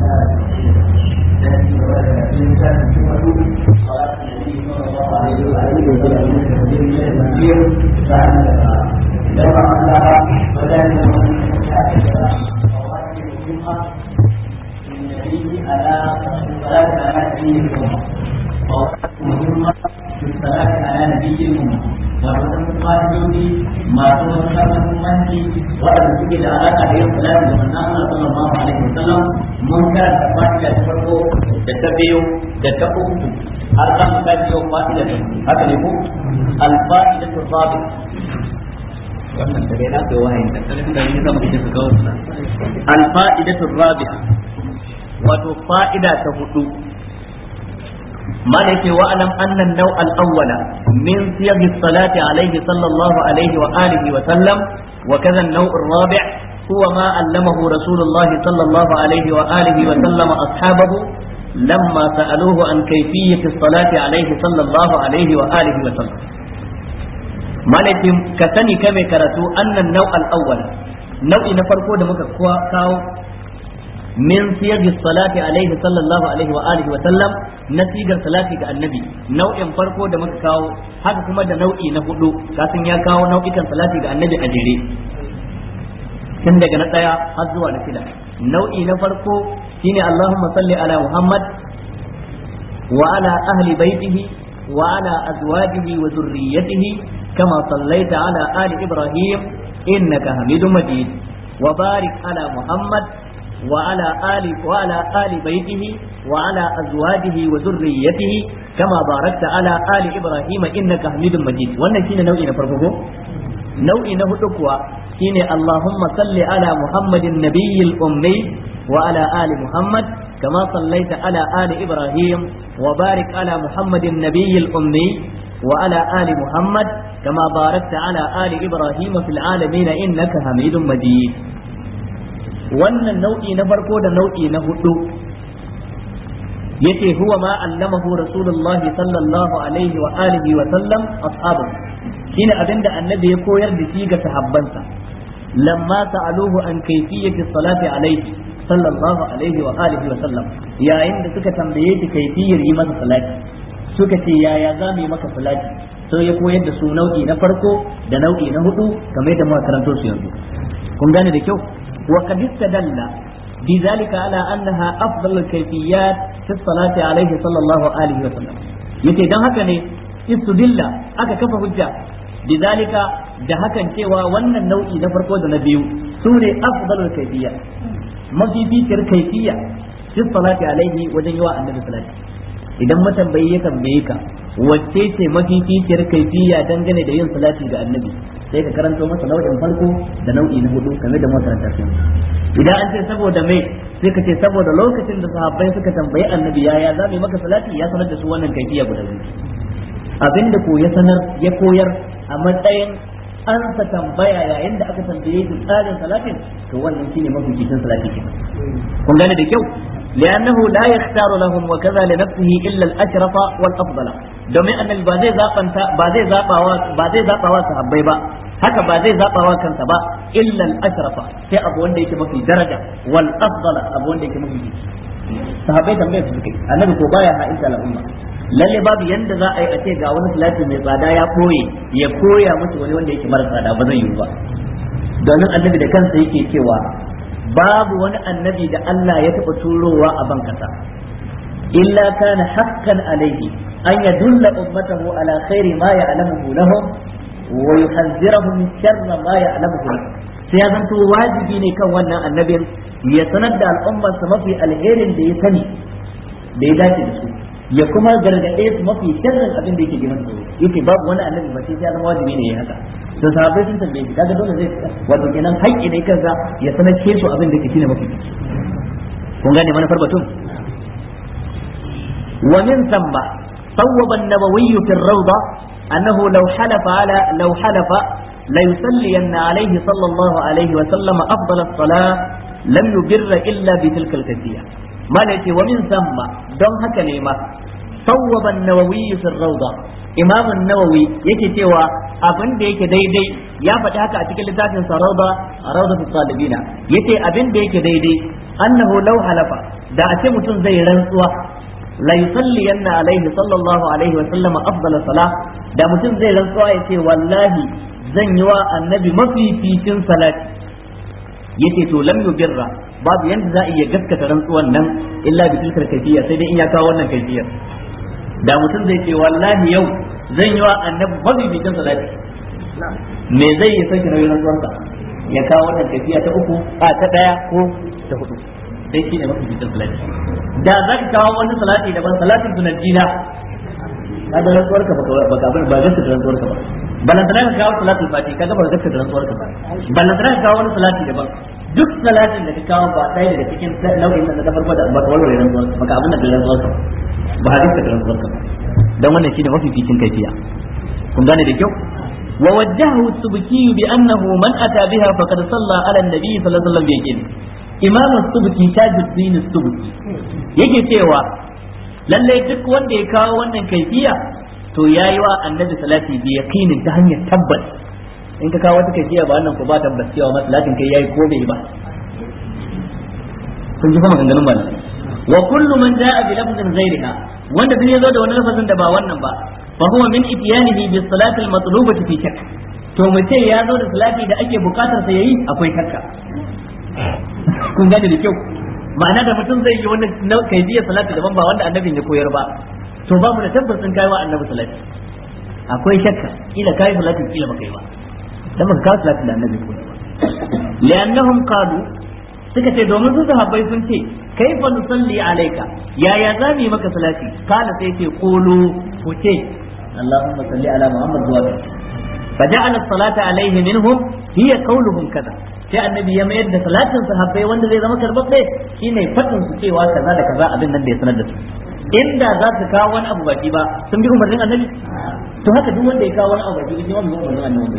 masu matuƙar muhimmanci waɗanda suke da alaƙa da yin salati da manzon Allah sallallahu alaihi wasallam mun karanta fa'ida ta farko da ta biyu da ta uku har za mu kai yau fa'ida ta haka ne ko al-fa'ida ta sabi wannan da dai na kai wahayin da kalin da ni zama kike kawo al-fa'ida ta rabi'a wato fa'ida ta hudu مالك واعلم ان النوع الاول من صيغ الصلاه عليه صلى الله عليه واله وسلم وكذا النوع الرابع هو ما علمه رسول الله صلى الله عليه واله وسلم اصحابه لما سالوه عن كيفيه الصلاه عليه صلى الله عليه واله وسلم مالك كسني كما كرتو ان النوع الاول نوع نفرقو da muka kawo min siyagi salati alaihi sallallahu alaihi wa alihi wa sallam na sigar salati ga annabi nau'in farko da muka kawo haka kuma da nau'i na hudu kasan ya kawo nau'ikan salati ga annabi a jere tun daga na daya har zuwa na shida nau'i na farko shine Allahumma salli ala Muhammad wa ala ahli baitihi wa ala azwajihi wa dhurriyyatihi kama sallaita ala ali Ibrahim innaka Hamidum Majid wa barik ala Muhammad وعلى آل وعلى آل بيته وعلى أزواجه وذريته كما باركت على آل إبراهيم إنك حميد مجيد wannan shine nau'i na farko ko nau'i na hudu kuwa shine Allahumma salli ala Muhammadin nabiyil ummi wa ala ali Muhammad kama sallaita ala ali Ibrahim wa barik ala Muhammadin nabiyil ummi wa ala ali Muhammad kama barakta ala ali Ibrahim fil alamin innaka Hamidum Majid wannan nau'i na farko da nau'i na hudu yace huwa ma allamahu rasulullah sallallahu alaihi wa alihi wa sallam ashabu shine abinda annabi ya koyar da shi ga sahabbansa lamma sa'aluhu an kayfiyati salati alaihi sallallahu alaihi wa alihi wa sallam yayin da suka tambaye shi kayfiyar yi masa salati suka ce yaya za mu yi maka salati sai ya koyar da su nau'i na farko da nau'i na hudu kamar yadda muka karanto su yanzu kun gane da kyau وقد استدل بذلك على أنها أفضل الكيفيات في الصلاة عليه صلى الله عليه وسلم yace dan haka ne istudilla aka kafa hujja bizalika da hakan cewa wannan nau'i na farko da na biyu su ne afdalul kayfiyya mafificiyar kayfiyya fi salati alaihi wajen yawa annabi salati idan matambayi ya tambaye ka wacce ce mafificiyar kayfiyya dangane da yin salati ga annabi sai ka karanto masa nau'in farko da nau'i na hudu kamar da makaranta su idan an ce saboda mai sai ka ce saboda lokacin da sahabbai suka tambayi annabi yaya za mu yi maka salati ya sanar da su wannan kaifiya guda biyu abinda ko ya sanar ya koyar a matsayin an sa tambaya yayin da aka tambaye shi tsarin salatin to wannan shine mafificin salati kenan kun gane da kyau لأنه لا يختار لهم وكذا لنفسه إلا الأشرف والأفضل domin annabi ba zai zaɓanta ba zai zaɓawa ba zai zaɓawa sahabbai ba haka ba zai zaɓawa kansa ba illa al-ashrafa sai abu wanda yake mafi daraja wal afdala abu wanda yake mafi sahabbai tambaye su suke annabi ko baya ha'inta al'umma lalle babu yanda za a yi a ce ga wani salati mai tsada ya koye ya koya musu wani wanda yake mara tsada ba zai yi ba domin annabi da kansa yake cewa babu wani annabi da Allah ya taɓa turowa a ban kasa illa kana haqqan alaihi an yadulla ummatahu ala khairi ma ya'lamuhu lahum wa yuhadhdhiruhum min sharri ma ya'lamuhu lahum sai ya zanto wajibi ne kan wannan annabin ya sanar da al'ummarsa mafi alherin da ya sani da ya dace da su ya kuma gargaɗe su mafi sharrin abin da yake ji masa yake babu wani annabi ba sai ya zama wajibi ne ya haka to sahabbai sun tambaye shi kaga dole zai wato kenan haƙƙi ne kansa ya sanar ke su abin da yake shine mafi kun gane manufar batun wa min thumma sawwaba an-nawawi fi ar-rawda annahu law halafa ala law halafa la yusalliyanna alayhi sallallahu alayhi wa sallam afdal as-salah lam yubirra illa bi tilka al-kayfiyya mana yace wa min thumma don haka ne ma sawwaba an-nawawi fi ar-rawda imam an-nawawi yake cewa abin da yake daidai ya faɗi haka a cikin littafin sa rawda rawda fi talibina yace abin da yake daidai annahu law halafa da a ce mutum zai rantsuwa la yusalliyanna alaihi sallallahu alaihi wa sallama afdala salah da mutum zai rantsuwa ya ce wallahi zan yi wa annabi mafificin salati yace to lam yubirra babu yanda za a iya gaskata rantsuwan nan illa bi tilkar kayfiyya sai dai in ya kawo wannan kayfiyyar da mutum zai ce wallahi yau zan yi wa annabi mafificin salati me zai yi sauki nauyin rantsuwarsa ya kawo wannan kayfiya ta uku a ta daya ko ta hudu sai shi ne mafificin salati da za ka kawo wani salati daban salatin sunajina ka da rantsuwarka baka ba gaskata rantsuwarka ba balantana ka kawo salatul fati ka ga ba gaskata rantsuwarka ba balantana ka kawo wani salati daban duk salatin da ka kawo ba ɗaya daga cikin nau'in da na farko da ba ka warware rantsuwarka baka abin da ka rantsuwarka ba ba gaskata rantsuwarka ba dan wannan shine mafificin kaifiya kun gane da kyau ووجهه السبكي بأنه من أتى بها فقد صلى على النبي صلى الله عليه وسلم بيقين إمام السبكي تاج الدين السبكي yake cewa lallai duk wanda ya kawo wannan kaifiya to yayi wa annabi salati bi yaqinin ta hanyar tabbas in ka kawo wata kaifiya ba wannan ko ba tabbas cewa masalatin kai yayi ko bai ba kun ji kuma ganganun malamai wa kullu man jaa bi lafzin ghairiha wanda duk ya zo da wani lafazin da ba wannan ba فهو من اتيانه بالصلاة المطلوبة في شك to mutum ya zo da salati da ake bukatar sa yayi akwai shakka kun gane da kyau ma'ana da mutum zai yi wani kaidiyar salati daban ba wanda annabin ya koyar ba to babu da tabbas sun kai wa annabi salati akwai shakka kila kai salati kila baka yi ba dan baka kawo salati da annabi koyar ba li'annahum qalu suka ce domin su sahabbai sun ce kaifa nusalli alayka yaya za mu yi maka salati kana sai ce qulu ku ce اللهم صل على محمد وعلى فجعل الصلاة عليه منهم هي قولهم كذا sai annabi ya mayar da salatin sahabbai wanda zai zama karbabbe shine fadin su cewa kaza da kaza abin nan da ya sanar da su inda za su kawo wani abu baki ba sun bi umarnin annabi to haka duk wanda ya kawo wani abu baki shi ma bi umarnin annabi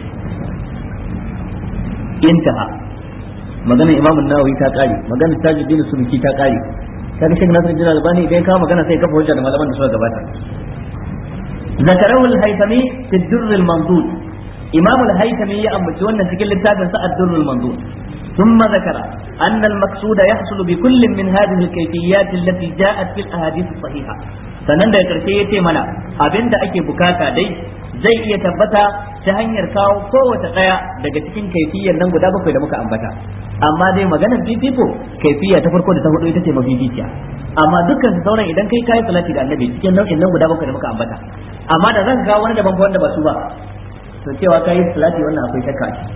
intaha magana imamu nawawi ta kare magana tajuddin subki ta kare kaga shek nasir jina albani idan kawo magana sai kafa hujja da malaman da suka gabata ذكره الهيثمي في الدر المنضود إمام الهيثمي يأمل وانا سكل التابع الدر المنضود ثم ذكر أن المقصود يحصل بكل من هذه الكيفيات التي جاءت في الأحاديث الصحيحة sannan da karshe ya ce mana abin da ake bukata dai zai iya tabbata ta hanyar kawo kowace ɗaya daga cikin kaifiyar nan guda bakwai da muka ambata amma dai maganar fifiko kaifiya ta farko da ta hudu ita ce mafificiya amma dukkan su sauran idan kai kayi salati da annabi cikin nau'in nan guda bakwai da muka ambata amma da zaka kawo wani daban wanda ba su ba to cewa kayi salati wannan akwai shakka ce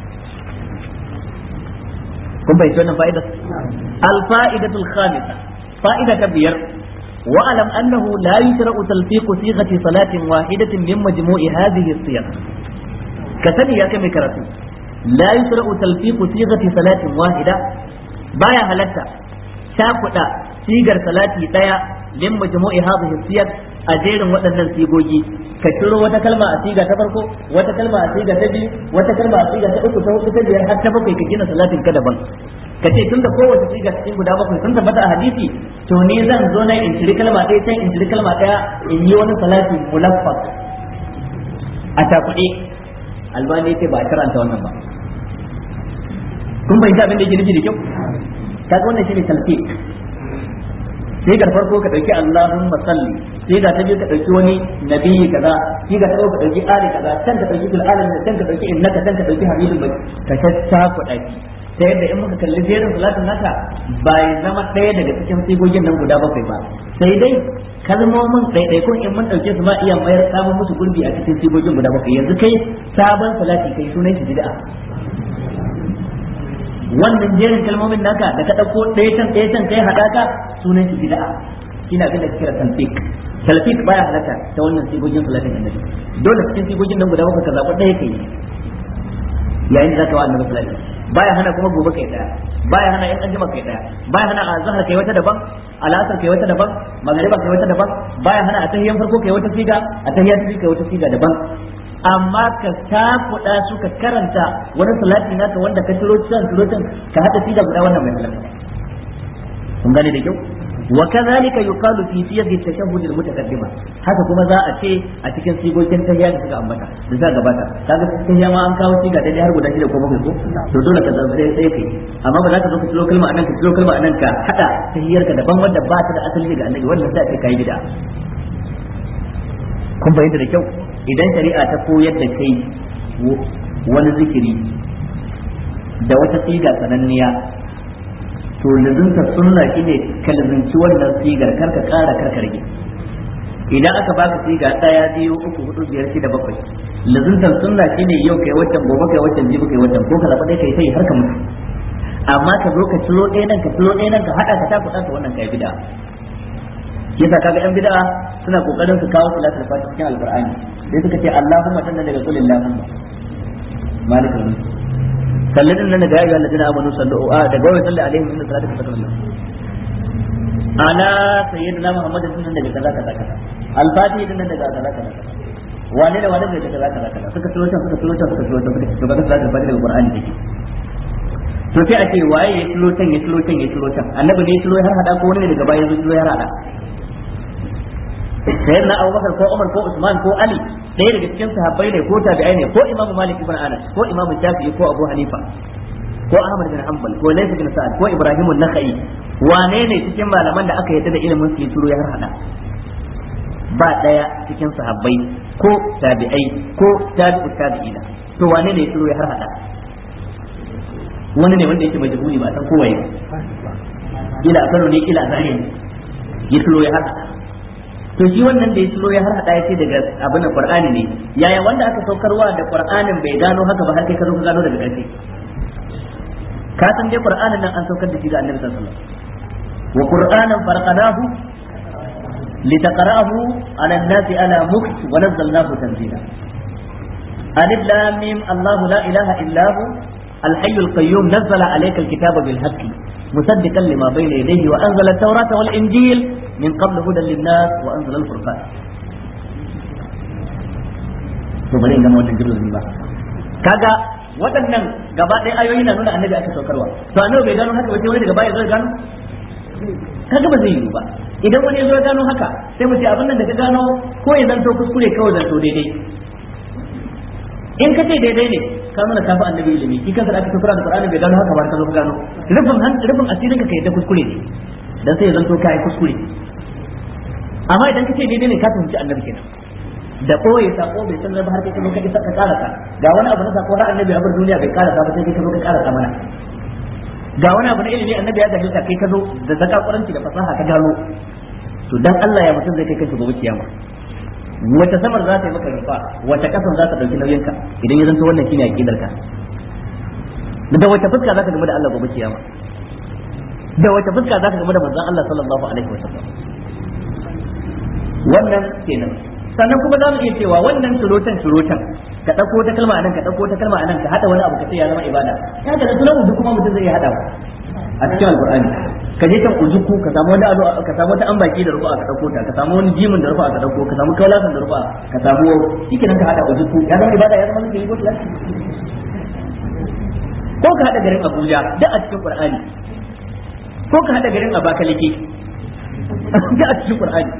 kun bai wannan fa'ida al-fa'idatul khamisa fa'ida ta biyar واعلم انه لا يشرع تلفيق صيغه صلاه واحده من مجموع هذه الصيغ كسني يا كم كراتو لا يشرع تلفيق صيغه صلاه واحده بايا هلتا شاكودا sigar salati daya min majmu'i hadhihi siyar a jerin waɗannan sigogi ka ciro wata kalma a siga ta farko wata kalma a siga ta biyu wata kalma a siga ta uku ta hudu ta biyar har ta bakwai ka gina salatin ka daban ka ce tun da kowace siga cikin guda bakwai sun tabbata a hadisi to ni zan zo na in ciri kalma ɗaya can in ciri kalma ɗaya in yi wani salati mulaffaq a takuɗe albani ce ba a karanta wannan ba kun bai abin da yake nufi da kyau kaga wannan shine talfiq sai ga farko ka dauki Allahumma salli sai ga ta biyu ka dauki wani nabiyyi kaza sai ga ta uku ka dauki ali kaza can ka dauki fil alamin can ka dauki innaka can ka dauki habibul bai ka tacca ku daki ta yadda in muka kalli jerin salatin naka bai zama ɗaya daga cikin sigogin nan guda bakwai ba sai dai kalmomin ɗaiɗaikun in mun ɗauke su ma iya mayar samun musu gurbi a cikin sigogin guda bakwai yanzu kai sabon salati kai sunan shi bid'a wannan jerin kalmomin naka da ka ɗauko ɗaya can ɗaya can kai haɗaka sunan shi bid'a shine abin da kake kira talfiq talfiq baya halaka ta wannan sigogin salatin annabi dole cikin sigogin nan guda bakwai ka zaɓi ɗaya kai yayin da zaka wa annabi salati baya hana kuma gobe kai daya baya hana in anjima kai daya baya hana a zahar kai wata daban al'asar kai wata daban magariba kai wata daban baya hana a tahiyan farko kai wata siga a tahiyan ta kai wata siga daban amma ka takuɗa su ka karanta wani salati naka wanda ka tiro can tiro can ka haɗa siga guda wannan mai halaka kun gane da kyau wa kadhalika yuqalu fi siyaqi at-tashahhud al-mutaqaddima haka kuma za a ce a cikin sigogin tahiyya da suka ambata da za gabata kaga tahiyya ma an kawo siga daidai har guda shida ko bakwai ko to dole ka zama sai kai amma ba za ka zo ka ciro kalma anan ka ciro kalma anan ka hada tahiyyar ka daban wanda ba ta da asali daga annabi wannan sai kai bid'a kun bayyana da kyau idan shari'a ta koyar da kai wani zikiri da wata siga sananniya to lizinta sunna shine ka lizinci wannan sigar kar ka kara kar ka rage idan aka baka siga daya biyu uku hudu biyar shida bakwai lizintan sunna shine yau kai wancan gobe kai wancan jibi kai wancan ko ka zaba dai kai sai har ka mutu amma ka zo ka ciro ɗaya nan ka ciro ɗaya nan ka hada ka ta kuɗa ka wannan kai bid'a yasa kaga yan bid'a suna kokarin su kawo salatul fatiha cikin alqur'ani sai suka ce allahumma tanna daga qul allahumma malikul mulk sallin nan daga ayyuhal ladina amanu sallu a daga wai salli alaihim inna salata sakrun ala sayyidina muhammadin sunan daga kaza kaza kaza al-fatihi din daga kaza kaza kaza wane da wane daga kaza kaza kaza suka tsoro can suka tsoro can suka tsoro can suka to kaga salatul fatiha daga qur'ani take to sai a ce waye ya tsoro can ya tsoro can ya tsoro can annabi ne ya tsoro har hada ko wani ne daga baya ya tsoro har hada sayyidina abubakar ko umar ko usman ko ali ɗaya daga cikin sahabbai ne ko tabi'ai ne ko imamu malik ibn anas ko imamu shafi'i ko abu hanifa ko ahmad bin hanbal ko laysa bin sa'ad ko ibrahim an-nakhai wane ne cikin malaman da aka yadda da ilimin su turo ya harhada ba daya cikin sahabbai ko tabi'ai ko tabi'u tabi'ina to wane ne ya turo ya harhada wani ne wanda yake majhuli ba san kowaye ila kano ne ila zahiri ya turo ya harhada to shi wannan da ya ciro ya har hada ya ce daga abin da qur'ani ne yaya wanda aka saukarwa da qur'anin bai gano haka ba har kai ka zo ka gano daga ƙarshe ka san dai qur'anin nan an saukar da shi ga annabi sallallahu alaihi wasallam wa qur'anan farqadahu litaqra'ahu 'ala an-nasi 'ala mukt wa nazzalnahu tanzila alif lam mim allah la ilaha illa hu الحي القيوم نزل عليك الكتاب بالحق مصدقا لما بين يديه وانزل التوراة والانجيل من قبل هدى للناس وانزل الفرقان to bari in gama wannan jirgin ba kaga waɗannan gaba ɗaya ayoyi na nuna annabi aka saukarwa to annabi bai gano haka ba sai wani daga baya zai gano kaga ba zai yi ba idan wani ya zo ya gano haka sai mu ce abin nan da ka gano ko ya zanto kuskure kawai zanto daidai in ka ce daidai ne ka nuna kafa annabi ilimi shi kansa da aka saukar da Qur'ani bai gano haka ba ka zo ka gano rubin rubin asirin ka kai da kuskure ne dan sai ya zanto kai kuskure amma idan ka ce daidai ne ka fahimci annabi kenan da koyi sako bai san ba har kai ka zo ka isa ka karasa ga wani abu na sako har annabi a bar duniya bai karasa ba sai kai ka zo ka karasa mana ga wani abu na ilimi annabi ya jahilta kai ka zo da zakakuranci da fasaha ka gano to dan Allah ya mutum zai kai kansa gobe kiyama wata samar za ta yi maka rufa wata kasan za ta dauki nauyin ka idan ya zanto wannan shine aqidar ka da wata fuska za ka game da Allah gobe kiyama da wata fuska za ka game da manzon Allah sallallahu alaihi wasallam wannan kenan sannan kuma za mu iya cewa wannan surutan surutan ka ɗauko ta kalma anan ka ɗauko ta kalma anan ka haɗa wani abu ka ce ya zama ibada ya ga da sunan uzu kuma mutum zai iya haɗa a cikin alqur'ani ka je kan uzuku ka samu wani abu ka samu wata ambaki da rufa ka ɗauko ta ka samu wani jimin da rufa ka ɗauko ka samu kaulasan da rufa ka samu shikenan ka haɗa uzuku ya zama ibada ya zama zikiri ko tilasi ko ka haɗa garin Abuja duk a cikin Qur'ani ko ka haɗa garin Abakaliki duk a cikin Qur'ani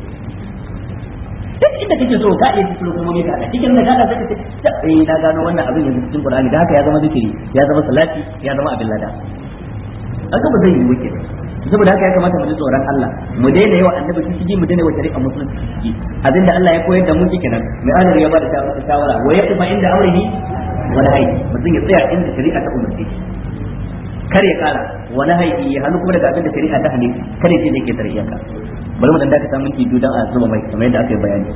duk inda kake so ka iya cikin hukumomi ka hada cikin da ka hada sai ka ce eh na gano wannan abin yanzu cikin Qur'ani da haka ya zama zikiri ya zama salati ya zama abin lada haka ba zai yi wuce saboda haka ya kamata mu ji tsoron Allah mu daina yawa annabi shi shigi mu daina yawa shari'a musulunci shigi abinda Allah ya koyar da mu kenan mai anar ya bada shawara wa yaqfa inda amrihi wa nahyi mutum ya tsaya inda shari'a ta umarce shi kar ya kara wa nahyi ya hannu kuma daga abinda shari'a ta hane kar ya ce da ke tare iyaka bari mu dan da ka samu minti biyu dan a zuba mai kamar yadda aka yi bayani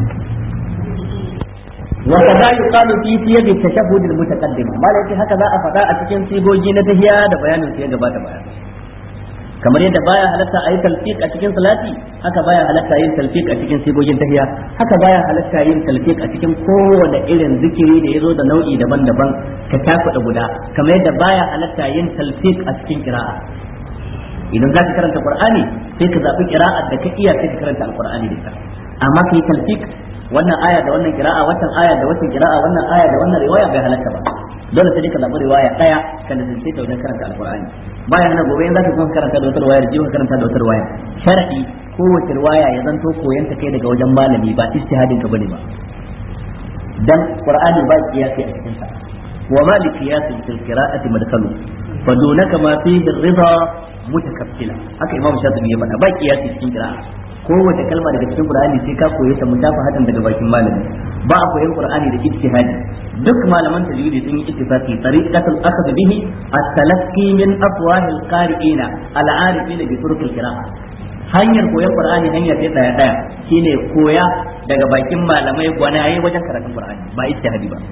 wa kaza yuqalu fi siyaq at-tashahhud al-mutaqaddim malaka haka za a faɗa a cikin sigogi na tahiya da bayanin su ya gabata baya kamar yadda baya halatta a yi talfiq a cikin salati haka baya halatta yin talfiq a cikin sigogin tahiya haka baya halatta yin talfiq a cikin kowane irin zikiri da ya zo da nau'i daban-daban ka takuɗa guda kamar yadda baya halatta yin talfiq a cikin kira'a idan za ka karanta qur'ani sai ka zaɓi kira'ar da ka iya sai ka karanta alqur'ani da ita amma kai talfiq wannan aya da wannan kira'a wannan aya da wannan kira'a wannan aya da wannan riwaya bai halatta ba dole sai ka zaɓi riwaya ɗaya ka nazarce ta wajen karanta alqur'ani bayan na gobe in zaka kuma karanta da wata riwaya da jiwa karanta da wata riwaya shar'i kowace riwaya ya zanto koyanta kai daga wajen malami ba ijtihadin ka bane ba dan qur'ani ba kiyasi a cikin sa wa ma li qiyasi fil qira'ati madkhalu fa dunaka ma fihi ar-ridha mutakaffila haka imam shafi'i ya faɗa ba kiyasi cikin qira'a kowace kalma daga cikin qur'ani sai ka koye ta mutafahatan daga bakin malami ba a koyan qur'ani da ijtihadi duk malaman tajwidi sun yi ittifaqi tariqatul akhd bihi at-talaqqi min afwahil qari'ina al-arifina bi turuq al-qira'a hanyar koyon qur'ani hanya ce daya daya shine koya daga bakin malamai gwanaye wajen karatun qur'ani ba ijtihadi ba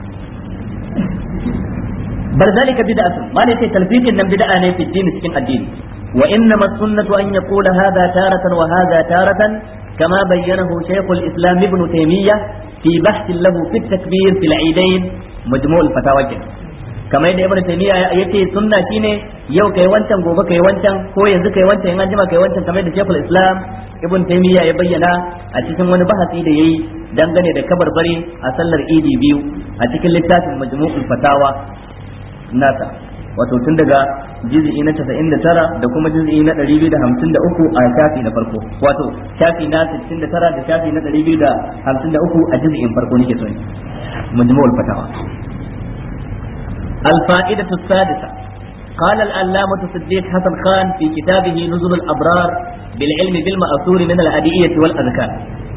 bar zalika bid'atun ma ne sai talfiqin nan bid'a ne fi din cikin addini wa innama sunnatu an yaqula hadha taratan wa hadha taratan kama bayyanahu shaykh al-islam ibn taymiyyah fi bahth lahu fi at-takbir fi al-eidain majmu' al-fatawa kamar yadda ibn taymiya yace sunna shine yau kai wancan gobe kai wancan ko yanzu kai wancan in an jima kai wancan kamar yadda shaykhul islam ibn taymiya ya bayyana a cikin wani bahasi da yayi dangane da kabarbari a sallar idi biyu a cikin littafin majmu'ul fatawa nasa wato tun daga juz'i na 99 da kuma juz'i na 253 a shafi na farko wato shafi na 69 da shafi na 253 a juz'in farko nake so majmu'ul fatawa الفائدة السادسة قال العلامة صديق حسن خان في كتابه نزل الأبرار بالعلم بالمأثور من الأدعية والأذكار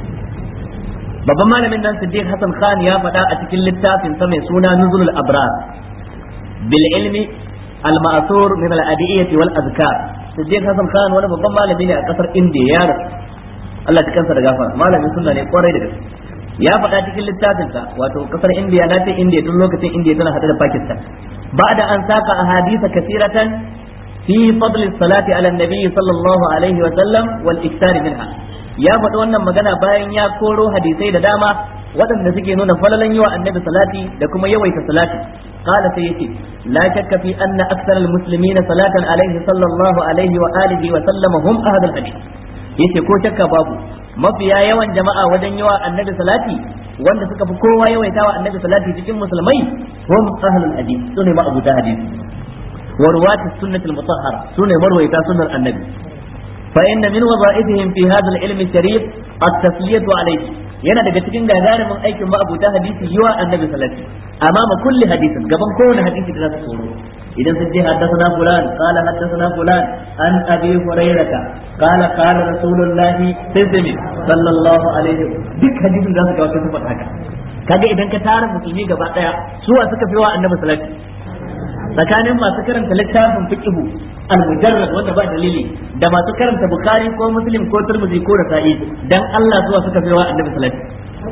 babban malamin nan Siddiq Hassan Khan ya faɗa a cikin littafin sa mai suna Nuzulul Abrar bil ilmi al ma'thur min al adiyati wal azkar Siddiq Hassan Khan wani babban malami ne a kasar India ya rasu Allah ta kansa da gafara malamin sunna ne kwarai da gaske ya faɗa cikin littafinsa wato kasar indiya na ce indiya tun lokacin indiya tana hada da pakistan ba'da an saka ahadisa kasiratan fi fadl salati ala nabi sallallahu alaihi wa sallam wal iktar minha ya faɗi wannan magana bayan ya koro hadisai da dama waɗanda suke nuna falalan yawa annabi salati da kuma yawaita salati قال سيتي لا شك في أن أكثر المسلمين صلاة عليه صلى الله عليه وآله وسلم هم أهل الحديث yace ko shakka babu mafiya yawan jama'a wajen yawa annabi salati wanda suka fi kowa yawaita wa annabi salati cikin musulmai hum ahlul hadith sune ma abuta hadith wa ruwatis sunnatul mutahhara sune marwayata sunnar annabi fa inna min wadha'ifihim fi hadha al-ilm sharif at-tasliyatu alayhi yana daga cikin gagarumin aikin ma'abuta hadisi yawa annabi salati amama kulli hadisin gaban kowane hadisi da za su tsoro idan sun ce haddathana fulan qala haddathana fulan an abi hurairata qala qala rasulullahi sallallahu sallallahu alaihi duk hadisin za su ga wata sifar haka kaga idan ka tara musulmi gaba daya suwa suka fi wa annabi salati tsakanin masu karanta littafin fiqhu al-mujarrad wanda ba dalili da masu karanta bukhari ko muslim ko turmuzi ko rasa'i dan Allah zuwa suka fi wa annabi salati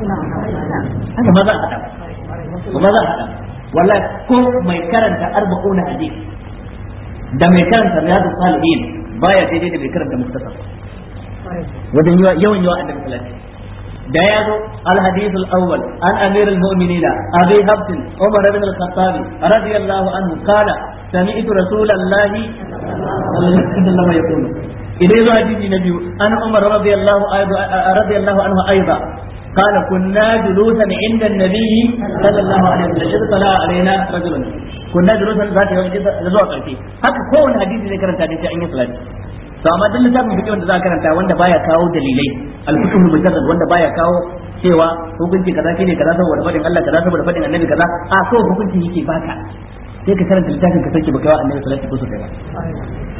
haka maza a hada kuma za a hada wallahi ko mai karanta arba'una hadith da mai karanta riyadu salihin baya daidai da mai karanta muktasar wajen yawan yawa annabi sallallahu da ya zo الحديث الأول عن أمير المؤمنين أبي حفص عمر بن الخطاب رضي الله عنه قال سمعت رسول الله صلى الله عليه وسلم يقول إذا يزو حديث نبي أنا عمر رضي الله رضي الله عنه أيضا قال كنا جلوسا عند النبي صلى الله عليه وسلم إذ طلع علينا رجل كنا جلوسا ذات يوم زوا قلتي haka kowane hadisi zai karanta hadisi an yi salati to amma duk littafin fiqh wanda za ka karanta wanda baya kawo dalilai al-fiqh mujarrad wanda baya kawo cewa hukunci kaza shine kaza saboda fadin Allah kaza saboda fadin annabi kaza a so hukunci yake baka sai ka karanta littafin ka sake baka wa annabi sallallahu alaihi wasallam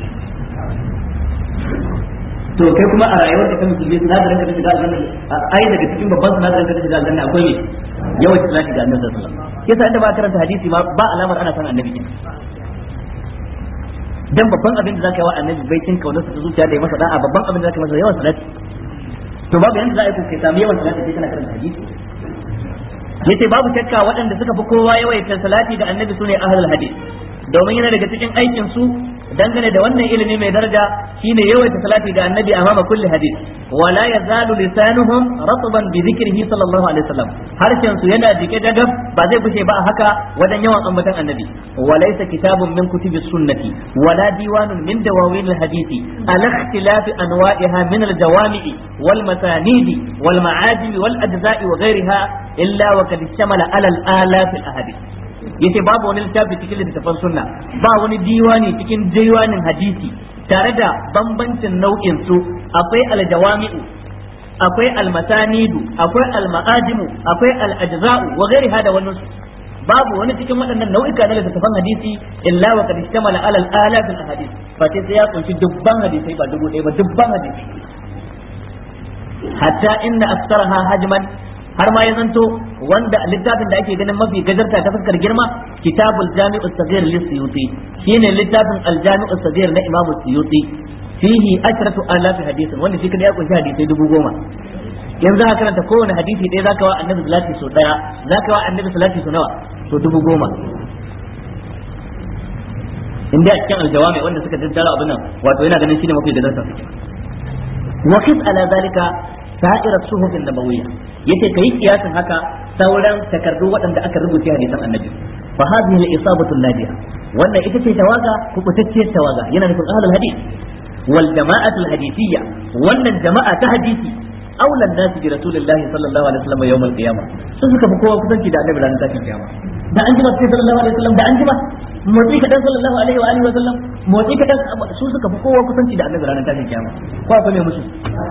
to kai kuma a rayuwar ka ta musulmi sinadarin ka ta shiga aljanna ai daga cikin babban sinadarin ka ta shiga aljanna akwai ne yawan salati ga annabi sallallahu alaihi wasallam yasa inda ba karanta hadisi ma ba alamar ana san annabi kenan dan babban abin da zaka yi wa annabi bai cin kaunar sa zuciya da ya masa da'a babban abin da zaka masa yawan salati to babu yanda za a yi kai samu yawan salati sai kana karanta hadisi yace babu shakka waɗanda suka fi kowa yawaita salati da annabi sune ahlul hadith domin yana daga cikin aikin su dangane da wannan ilimi mai daraja shine yawaita salati ga annabi amama kulli hadith wala yazalu lisanuhum ratban bi dhikrihi sallallahu alaihi wasallam harshen su yana jike dagab ba zai bushe ba a haka wajen yawan ambatan annabi walaysa kitabun min kutubi sunnati wala diwanun min dawawin alhadithi ala ikhtilafi anwa'iha min aljawami'i wal masanidi wal ma'ajim wal ajza'i wa ghayriha illa wa qad istamala ala al-alaf al-ahadith yace babu wani littafi cikin littafan sunna ba wani diwani cikin diwanin hadisi tare da bambancin nau'in su akwai aljawami'u akwai almasanidu akwai alma'ajimu akwai alajza'u wa ghairi hada wannan babu wani cikin waɗannan nau'ika na littattafan hadisi illa wa qad ishtamala ala al-alaf al-ahadith fa sai ya kunshi dubban hadisai ba dubu ɗaya ba dubban hadisi hatta inna aktsaraha hajman har ma ya zanto wanda littafin da ake ganin mafi gajarta ta fuskar girma kitabul jami'us saghir lis-suyuti shine littafin al-jami'us saghir na imamu suyuti fihi ashratu alafi hadisin wanda shi kada ya kunshi hadisai dubu goma yanzu za ka karanta kowane hadisi ɗaya zaka wa annabi salati so ɗaya zaka wa annabi salati so nawa so dubu goma in dai a cikin aljawami wanda suka tattara abin nan wato yana ganin shine mafi gadarsa wa qis ala zalika sa'irat suhufin nabawiyya yace kai kiyasin haka sauran takardu waɗanda aka rubuta hadisan annabi fa hadhihi al-isabatu nadiya wannan ita ce tawaga kubutacciyar tawaga yana nufin ahlul hadith wal jama'atu al-hadithiyya wannan jama'a ta hadisi أولى الناس برسول الله صلى الله عليه وسلم يوم القيامة sun suka fi kowa kusanci da annabi ranar tashin kiyama da an jima sai sallallahu alaihi wasallam da an jima motsi kadan sallallahu alaihi wa alihi wa sallam motsi kadan su suka fi kowa kusanci da annabi ranar tashin kiyama ko akwai mai musu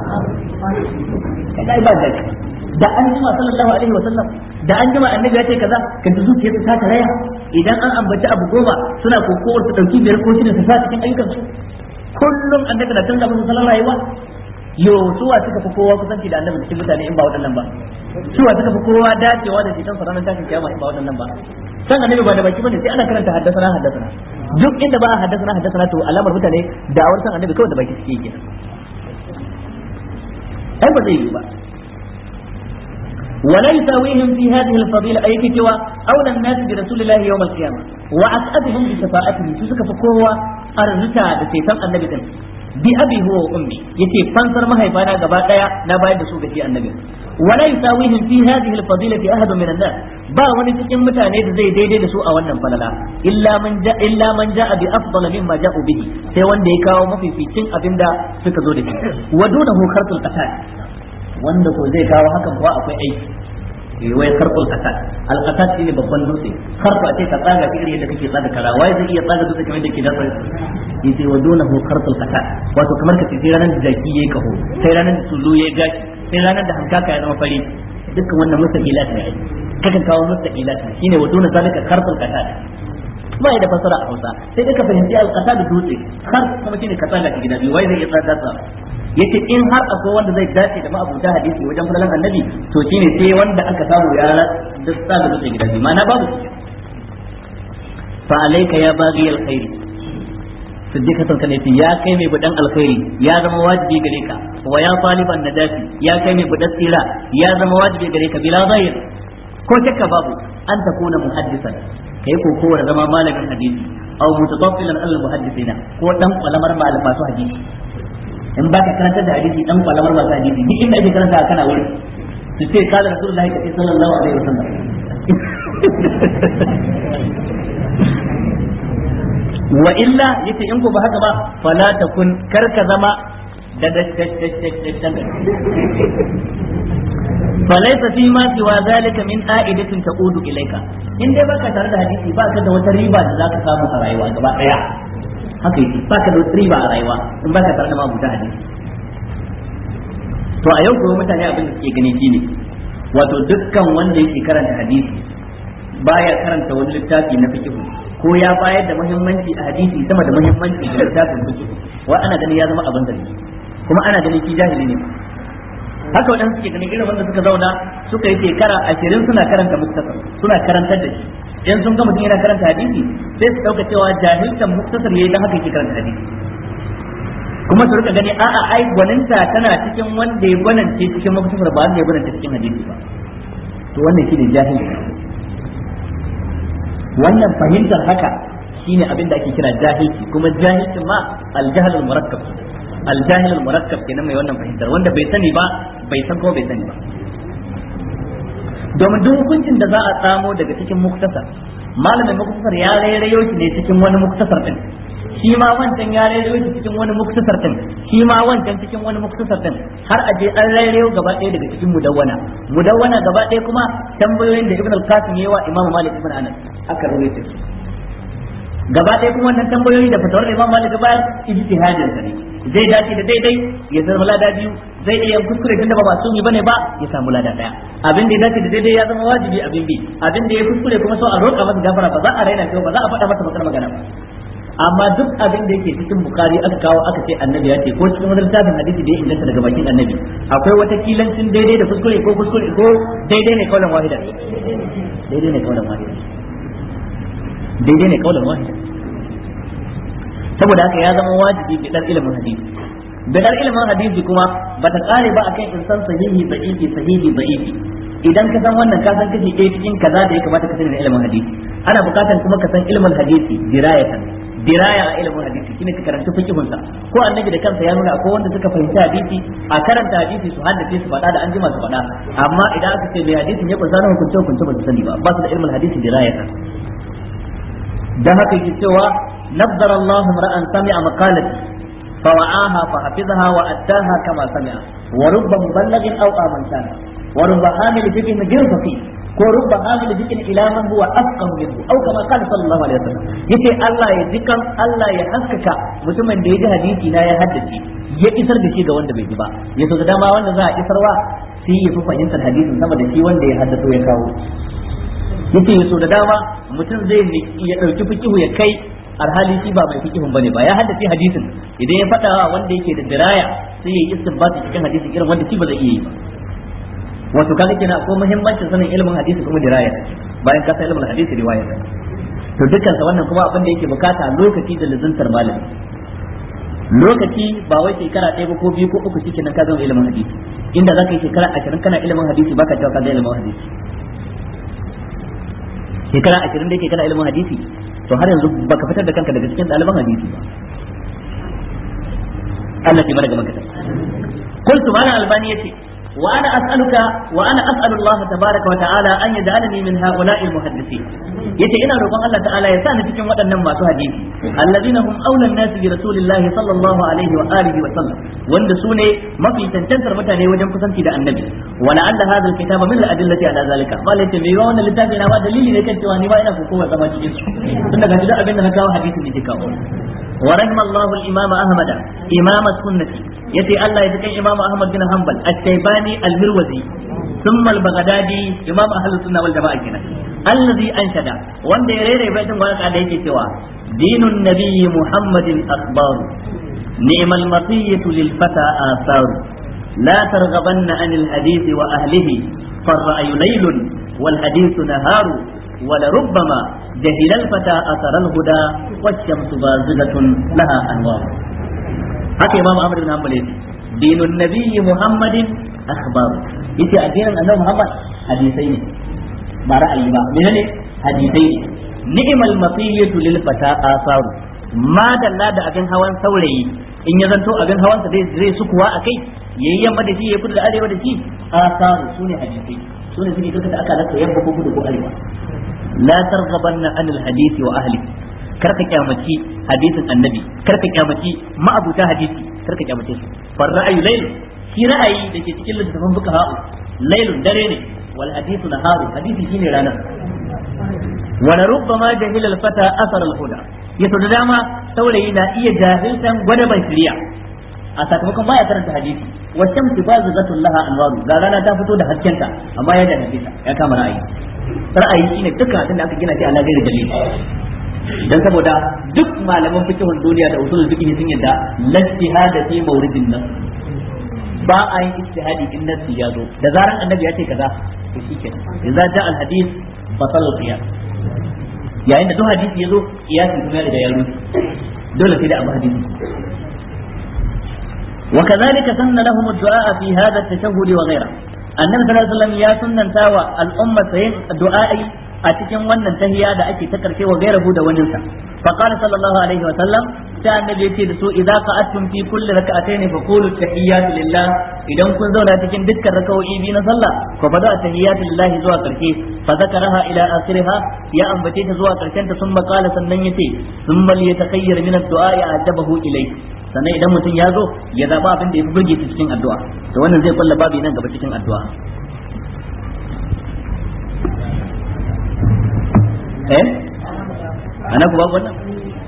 kai ba da da an jima sallallahu alaihi wa sallam da an jima annabi ya ce kaza kan ta zuciya ta ta raya idan an ambaci abu goma suna kokowar su dauki biyar ko shida su sa cikin ayyukan su kullum annabi na canza musu salon rayuwa yo suwa suka fi kowa kusanci da annabi cikin mutane in ba waɗannan ba suwa suka fi kowa dacewa da cikin ranar tashin kiyama in ba waɗannan ba san annabi ba da baki bane sai ana karanta haddasana haddasana duk inda ba a haddasana haddasana to alamar mutane da awar san annabi kawai da baki suke yi ai ba zai yi ba ولا يساويهم في هذه الفضيلة أي كتوى أولى الناس برسول الله يوم القيامة وأسعدهم بشفاعته سوسك فكوة أرزتا بسيطان النبي bi abi huwa wa ummi yace fansar mahaifana gaba daya na bayar da su ga shi annabi wala yusawihim fi hadhihi al-fadilati ahad min an-nas ba wani cikin mutane da zai daidai da su a wannan falala illa man ja illa man jaa bi afdal mimma ja'u bihi sai wanda ya kawo mafificin abinda suka zo da shi wa dunahu khartul qatal wanda ko zai kawo hakan kuwa akwai aiki eh wai karful qatal al qatal shine babban dutse karfa ce ka tsaga shi yadda kake tsaga kara wai zai iya tsaga dutse kamar da ke dafa yace wa dunahu karful qatal wato kamar ka ce sai ranar da jaki yayi kaho sai ranar da tulu yayi gashi sai ranar da hankaka ya zama fari dukkan wannan mustaqilat ne kakan kawo mustaqilat shine wa duna zalika karful qatal ba da fasara a Hausa sai dai ka fahimci al-qatal dutse har kuma shine ka tsaga shi gida biyu wai zai iya tsaga yace in har akwai wanda zai dace da ma'abuta hadisi wajen fadalan annabi to shine sai wanda aka samu ya duk sa da zuciya gidaje ma'ana babu fa alayka ya baghi alkhairi siddiqa san kana ya kai mai budan alkhairi ya zama wajibi gare ka wa ya taliban najati ya kai mai budan tsira ya zama wajibi gare ka bila zahir ko shakka babu an takuna muhaddisan kai ko kowa zama malamin hadisi aw mutataffilan al muhaddisina ko dan kwalamar malam masu hadisi in baka karanta da hadisi dan kwalamar masu hadisi duk inda ake karanta kana wuri su ce kala rasulullahi kace sallallahu alaihi wasallam wa illa yace in ko ba haka ba fala takun karka zama da da falaisa fi ma siwa zalika min a'idatin taqudu ilayka in dai baka tare da hadisi baka da wata riba da zaka samu a rayuwa gaba daya haka yake baka da wata riba a rayuwa in baka tare da mabuta hadisi to a yau kuma mutane abin da suke gani shine wato dukkan wanda yake karanta hadisi baya karanta wani littafi na fiqh ko ya bayar da muhimmanci a hadisi sama da muhimmanci ga littafin fiqh wa ana ganin ya zama abin da kuma ana ganin shi jahili ne haka waɗanda suke ganin irin wanda suka zauna suka yi shekara ashirin suna karanta muktasar suna karantar da shi in sun ga mutum yana karanta hadisi sai su ɗauka cewa jahiltan muktasar yayi dan haka yake karanta hadisi kuma su rika gani a'a ai gwaninta tana cikin wanda ya gwanance cikin muktasar ba wanda ya gwanance cikin hadisi ba to wannan shine jahilci wannan fahimtar haka shine abin da ake kira jahilci kuma jahilcin ma al-jahl al-murakkab aljahil al-murakkab kenan mai wannan fahimtar wanda bai sani ba bai san ko bai sani ba domin duk hukuncin da za a samo daga cikin muktasar malamin muktasar ya rairayo shi ne cikin wani muktasar din shi ma wancan ya rairayo shi cikin wani muktasar din shi ma wancan cikin wani muktasar din har a je an rairayo gaba ɗaya daga cikin mudawwana mudawwana gaba ɗaya kuma tambayoyin da ibn al-qasim yayi wa imam malik ibn anas aka rawaito su gaba ɗaya kuma wannan tambayoyi da fatawar imam malik bayan ijtihadin sa ne zai dace da daidai ya zama lada biyu zai iya kuskure tunda ba masumi bane ba ya samu lada daya abin da ya dace da daidai ya zama wajibi abin bi abin da ya kuskure kuma so a roƙa masa gafara ba za a raina shi ba za a faɗa masa bakar magana ba amma duk abin da yake cikin bukari aka kawo aka ce annabi ya ce ko cikin wani littafin hadisi da ya inganta daga bakin annabi akwai wata kilancin daidai da kuskure ko kuskure ko daidai ne kaulan wahida daidai ne kaulan wahida daidai ne kaulan wahida saboda haka ya zama wajibi bidar ilimin hadisi bidar ilimin hadisi kuma bata kare ba akan insan sahihi da'ifi sahihi da'ifi idan ka san wannan ka san kashi ɗaya cikin kaza da ya kamata ka sani da ilimin hadisi ana buƙatar kuma ka san ilimin hadisi dirayatan diraya a ilimin hadisi shine ka karanta fiqhun sa ko annabi da kansa ya nuna akwai wanda suka fahimci hadisi a karanta hadisi su haddace su faɗa da an jima su faɗa amma idan aka ce mai hadisin ya kunsa na hukunce hukunce ba su sani ba ba su da ilimin hadisi dirayatan dan haka yake cewa نظر الله امرأ سمع مقالتي فوعاها فحفظها وأداها كما سمع ورب مبلغ أو آمن كان ورب حامل فقه غير فقيه ورب حامل فقه إلى من هو أفقه منه أو كما قال صلى الله عليه وسلم يتي الله يذكر الله يحسكك mutumin da ya ji hadisi na ya haddace ya isar da shi ga wanda bai ji ba ya so da dama wanda za a isarwa sai ya fi fahimtar hadisin sama da shi wanda ya haddato ya kawo yace ya so da dama mutum zai ya dauki fikihu ya kai alhali shi ba mai fikihun bane ba ya haddace hadisin idan ya faɗa wanda yake da diraya sai ya yi istinbati cikin hadisin irin wanda shi ba zai iya yi ba wato kaga kenan akwai muhimmancin sanin ilimin hadisi kuma diraya bayan ka san ilimin hadisi riwaya to dukkan sa wannan kuma abin da yake bukata lokaci da lazantar malami lokaci ba wai shekara ɗaya ba ko biyu ko uku shikenan ka zama ilimin hadisi inda zaka yi shekara ashirin kana ilimin hadisi baka cewa ka zama ilimin hadisi shekara ashirin da yake kana ilimin hadisi to har yanzu baka fitar da kanka daga cikin ɗaliban hadisi ba Allah ke mana gaban ka قلت ما الألباني يتي وأنا أسألك وأنا أسأل الله تبارك وتعالى أن يجعلني من هؤلاء المحدثين yace ina roƙon Allah ta'ala ya sa ni cikin waɗannan masu hadisi alladhina hum awla an-nas bi rasulillah sallallahu alaihi wa alihi wa sallam wanda su ne mafi tantantar mutane wajen kusanci da annabi wa la'alla hadha al-kitaba min al-adillati ala zalika ma laita mai wannan littafi na ba dalili ne kan cewa ni ba ina kokowa zama cikin su tun daga duk abin da na kawo hadisi ne ke kawo wa rahimallahu al-imam ahmad imam as-sunnati yace Allah ya cikin imam ahmad bin hanbal at-taybani al-mirwazi ثم البغدادي امام اهل السنه والجماعه كده الذي انشد wanda ya rere baitin waka da yake cewa dinun nabiyyi muhammadin akhbar ni'mal matiyatu lil fata athar la targhabanna anil hadith wa ahlihi فالرأي ليل والحديث نهار ولربما جهل الفتى أثر الهدى والشمس بازغة لها أنوار هكذا إمام أحمد بن حنبل دين النبي محمد أخبار yace addinin annabi Muhammad hadisai ne ba ra'ayi ba menene hadisai ne ni'mal masiyatu lil fata asaru ma dalla da abin hawan saurayi in ya zanto abin hawan sa zai sukuwa akai yayi yamma da shi ya kudu da arewa da shi asaru sune hadisai sune suke karkata aka lasa yamma ko kudu ko arewa la targhabanna anil hadisi wa ahli karka kyamaci hadisin annabi karka kyamaci ma'abuta hadisi karka kyamace su far ra'ayu layl shi ra'ayi da ke cikin littafin buka ha'u lailun dare ne wal hadithu naharu hadisi shine rana wala rubbama jahila al fata asar al huda yato da dama saurayi na iya jahiltan gwada ban shiriya a sakamakon baya karanta hadisi wa shamsu bazigatul laha anwaru ga rana ta fito da haskenta amma ya jahilta ya kama ra'ayi ra'ayi shine dukkan abin da aka gina shi ala gairi dalili dan saboda duk malaman fikihun duniya da usulul fiqh sun yadda lastihada fi mawridin nas ba a yin ijtihadi in nasi ya zo da zaran annabi ya ce kaza to shikenan idza ja al hadith batal al qiyas yayin da duk hadisi ya zo qiyasin kuma da ya rusu dole sai da abu hadisi وكذلك سن لهم الدعاء في هذا التشهد وغيره النبي صلى الله عليه وسلم يا سنن تاوى الأمة سين الدعاء أتكن ونن تهيا دا أكي تكركي وغيره دا وننسى فقال صلى الله عليه وسلم sai annabi ya ce da su idza qa'attum fi kulli rak'atayn fa qulu tahiyatu lillah idan kun zauna cikin dukkan rakawoyi biyu na sallah fa bada tahiyatu lillahi zuwa karshe fa zakaraha ila akhiriha ya ambace ta zuwa karshen ta sun makala sannan yace thumma liyatakayyar min ad-du'a ya ajabahu ilayhi sannan idan mutum ya zo ya zaba abin da ya fi burge shi cikin addu'a to wannan zai kulla babu nan gaba cikin addu'a eh ana ku babu wannan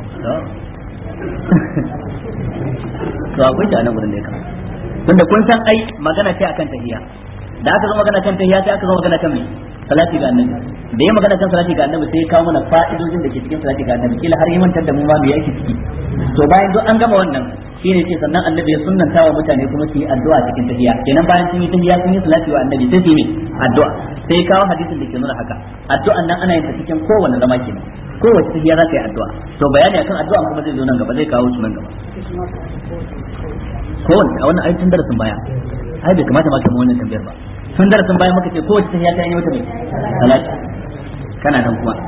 to akwai shi a nan gurin da ya kama tunda kun san ai magana ce akan tahiyya da aka zo magana kan tahiyya sai aka zo magana kan me salati ga annabi da ya magana kan salati ga annabi sai ya kawo mana fa'idojin da ke cikin salati ga annabi kila har yi mantar da mu ma me yake ciki to bayan duk an gama wannan shine ce sannan annabi ya sunnanta wa mutane kuma su yi addu'a cikin tahiyya kenan bayan sun yi tahiyya sun yi salati wa annabi sai su yi addu'a sai kawo hadisin da ke nuna haka addu'an nan ana yin ta cikin kowanne zama kenan kowace tahiyya za ka yi addu'a to bayani akan addu'a kuma zai zo nan gaba zai kawo su nan gaba kowanne a wannan ayyukan darasin baya ai bai kamata ma ka mu wannan tambayar ba tun darasin baya muka ce kowace tahiyya ta yi wata mai salati kana nan kuma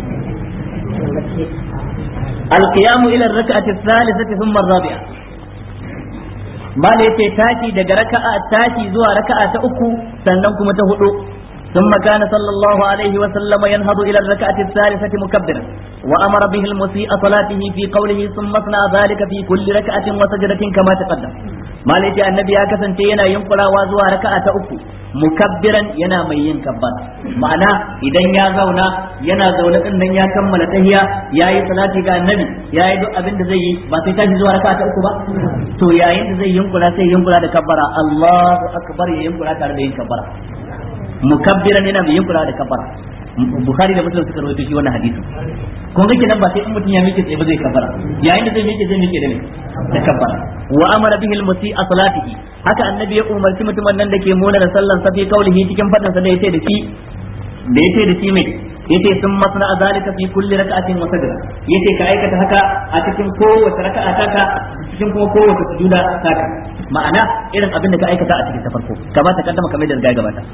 القيام إلى الركعة الثالثة ثم الرابعة ما ليتي تاتي دق ركعة تاتي زوا ركعة أكو سننكم تهدو ثم كان صلى الله عليه وسلم ينهض إلى الركعة الثالثة مكبرا وأمر به المسيء صلاته في قوله ثم اصنع ذلك في كل ركعة وسجدة كما تقدم ما ليتي النبي أكسن تينا ينقل وازوا ركعة أكو mukabbiran yana mai yin kabbar ma'ana idan ya zauna yana zaune din nan ya kammala tahiya yayi salati ga annabi yayi duk abin da zai yi ba sai tashi zuwa raka'a ta uku ba to yayin da zai yunkura sai yunkura da kabbara Allahu akbar ya yunkura tare da yin kabbara mukabbiran yana mai yunkura da kabbara Bukhari da Muslim suka rawaito shi wannan hadisin kun ga kenan ba sai in mutum ya miƙe tsaye ba zai kabbara yayin da zai miƙe zai miƙe da ne da kabbara wa amara bihi al-musi a salatihi haka annabi ya umarci mutumin nan da ke muna da sallan sa fi kaulihi cikin fadin sa da yace da shi da yace da shi mai yace sun masna zalika fi kulli rak'atin wa sajda yace ka aikata haka a cikin kowace raka'a taka cikin kuma kowace sujuda taka ma'ana irin abin da ka aikata a cikin ta farko kamar ta kaddama kamar da riga gabata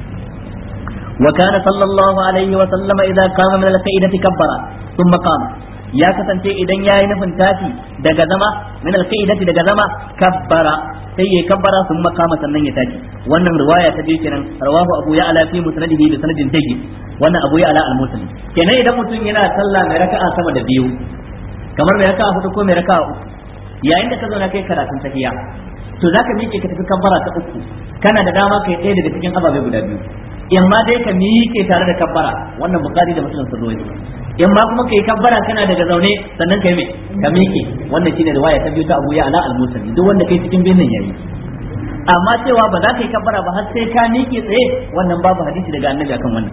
وكان صلى الله عليه وسلم إذا قام من القيدة كبر ثم قام ya kasance idan ya yi nufin tashi daga zama min alqaidati daga zama kabbara sai ya kabbara sun makama sannan ya tashi wannan riwaya ta biyu kenan rawahu abu ya ala fi musnadihi bi sanadin tayyib wannan abu ya ala al-muslim kenan idan mutum yana sallah mai raka'a sama da biyu kamar mai raka'a hudu ko mai raka'a uku yayin da ka zauna kai karatun tahiyya to zaka miƙe ka tafi kabbara ta uku kana da dama kai ɗaya daga cikin ababe guda biyu in ma dai ka miƙe tare da kabbara wannan bukari da muslim sun rawaito in ma kuma kai kabbara kana daga zaune sannan kai me ka miƙe wannan shine riwaya ta biyu ta Abu Ya'la al-Musali duk wanda kai cikin binin yayi amma cewa ba za ka yi kabbara ba har sai ka miƙe tsaye wannan babu hadisi daga annabi akan wannan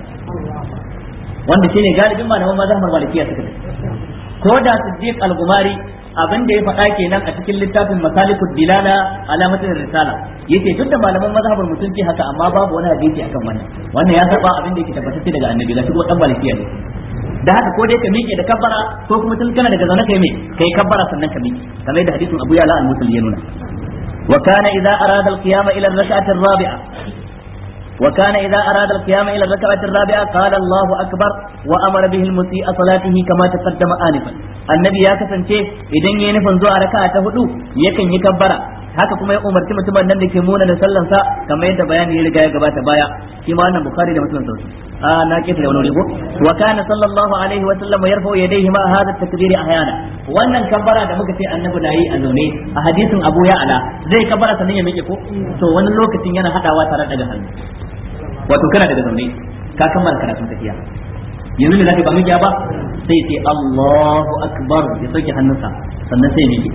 wanda shine galibin malaman mazhabar malikiya suka ko da Siddiq al-Gumari abin da ya faɗa kenan a cikin littafin masalikud dilala alamatin risala yace duk da malaman mazhabar mutunci haka amma babu wani hadisi akan wannan wannan ya saba abin da yake tabbatacce daga annabi ga shigo dan malikiya ne da haka ko dai ka miƙe da kabbara ko kuma tun kana daga zaune kai me kai kabbara sannan ka miƙe kamar yadda hadisin Abu Ya'la al-Musalli ya nuna wa kana idza arada al-qiyama ila ar-rak'ati ar-rabi'a وكان إذا أراد القيام إلى الركعة الرابعة قال الله أكبر وأمر به المسيء صلاته كما تقدم آنفا النبي يا كسنتي إذن ينفن زوا ركعة هدو يكن يكبر haka kuma ya umarci mutumin nan da ke muna da sallan sa kamar yadda bayani ya riga ya gabata baya shi ma wannan bukhari da muslim sauki a na kisa da wani rigo wa kana sallallahu alaihi wa sallam yarfa'u yadayhi ma hadha takbiri ahyana wannan kabbara da muka ce annabi na yi a zaune a hadisin abu ya'ala zai kabbara sannan ya miƙe ko to wani lokacin yana hadawa tare daga hannu wato kana daga zaune ka kammala karatun tafiya yanzu ne zaka ba miƙiya ba sai sai Allahu akbar ya sauke hannunsa sannan sai miƙe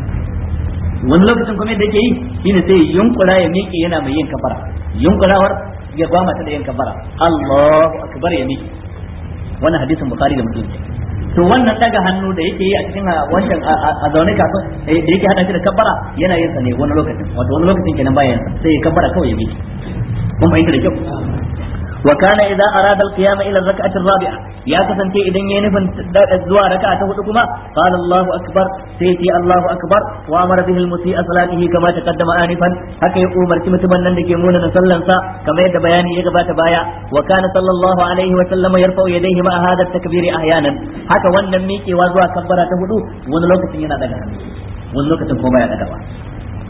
wani lokacin kuma yadda yake yi shine sai yunkura ya miƙe yana mai yin kafara yunkurawar ya ba mata da yin kafara Allahu akbar ya miƙe wannan hadisin bukhari da muslim to wannan daga hannu da yake yi a cikin wancan a zaune kafin da yake hada shi da kabbara yana yin sa ne wani lokacin wato wani lokacin kenan bayan sai ya kabbara kawai ya miƙe kun fahimta da kyau wa kana idza arada al-qiyam ila ar-rak'ati ar-rabi'a ya kasance idan yayi nufin zuwa raka'a ta hudu kuma qala Allahu akbar sai ce Allahu akbar wa amara bihi al-musii'a salatihi kama taqaddama anifan haka ya umarci mutumin nan da ke muna sallan sa kamar yadda bayani ya gabata baya wa kana sallallahu alaihi wa sallama yarfa'u yadayhi ma hadha at-takbiri ahyanan haka wannan miƙewa zuwa kabbara ta hudu wani lokacin yana daga hannu wani lokacin kuma baya dagawa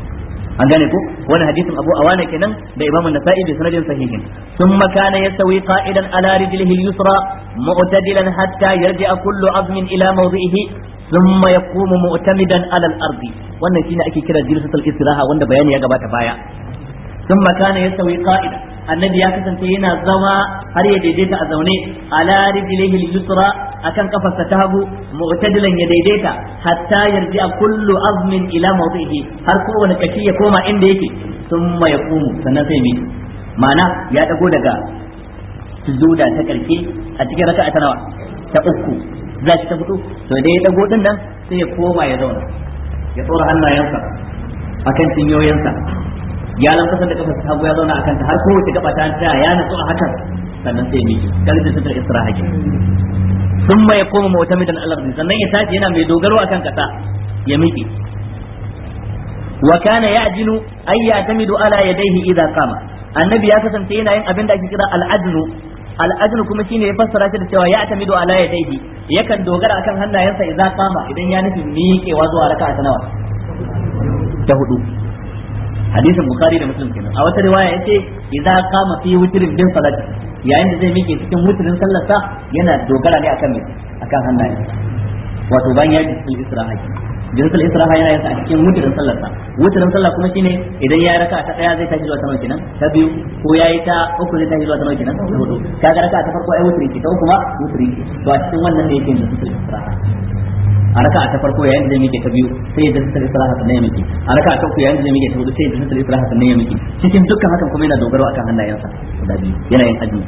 an gane ko wani hadisin Abu Awana kenan da Imam An-Nasa'i bi sanadin sahihin thumma kana yastawi qa'idan ala rijlihi al-yusra mu'tadilan hatta yarji'a kullu 'azmin ila mawdi'ihi thumma yaqumu mu'tamidan ala al-ardi wannan shine ake kira jilsatul istiraha wanda bayani ya gabata baya thumma kana yastawi qa'idan annabi ya kasance yana zama har ya daidaita a zaune ala rijlihi al-yusra akan kafarsa ta hagu mu'tadilan ya daidaita hatta yarji kullu azmin ila mawdihi har kowane kashi ya koma inda yake thumma yaqumu sannan sai mi ma'ana ya dago daga sujuda ta karshe a cikin raka'a ta nawa ta uku za shi ta fito to dai ya dago din nan sai ya koma ya zauna ya tsora hannayensa akan cinyoyinsa ya lankwasa da kafa hagu ya zauna akan ta har kowace gaba ta ta ya nutsu a hakan sannan sai miki kalin da sutar istiraha ke sun ya koma mu'tamidan al-ardi sannan ya tashi yana mai dogaro akan kasa ya miki wa kana ya'jinu ay ya'tamidu ala yadayhi idza qama annabi ya kasance yana yin abin da ake kira al-ajnu al-ajnu kuma shine ya fassara shi da cewa ya'tamidu ala yadayhi yakan dogara akan hannayensa idza qama idan ya nufi miƙewa zuwa raka'a ta nawa ta hudu hadisin bukhari da muslim kenan a wata riwaya yace idza qama fi witrin bin salati yayin da zai miƙe cikin witrin sallarsa yana dogara ne akan mai akan hannaye wato bayan ya ji cikin isra'a jinsul isra'a yana yin a cikin witrin sallarsa witrin sallah kuma shine idan ya raka ta daya zai tashi zuwa sama kenan ta biyu ko yayi ta uku zai tashi zuwa sama kenan ta hudu kaga raka ta farko ai witri ce ta uku ma witri ce to a cikin wannan ne yake jinsul isra'a a raka ta farko yayin da zai miƙe ta biyu sai ya jinsul isra'a sannan ya miƙe a raka ta uku yayin da zai miƙe ta hudu sai ya jinsul isra'a sannan ya miƙe cikin dukkan hakan kuma yana dogaro akan hannayensa guda biyu yana yin azumi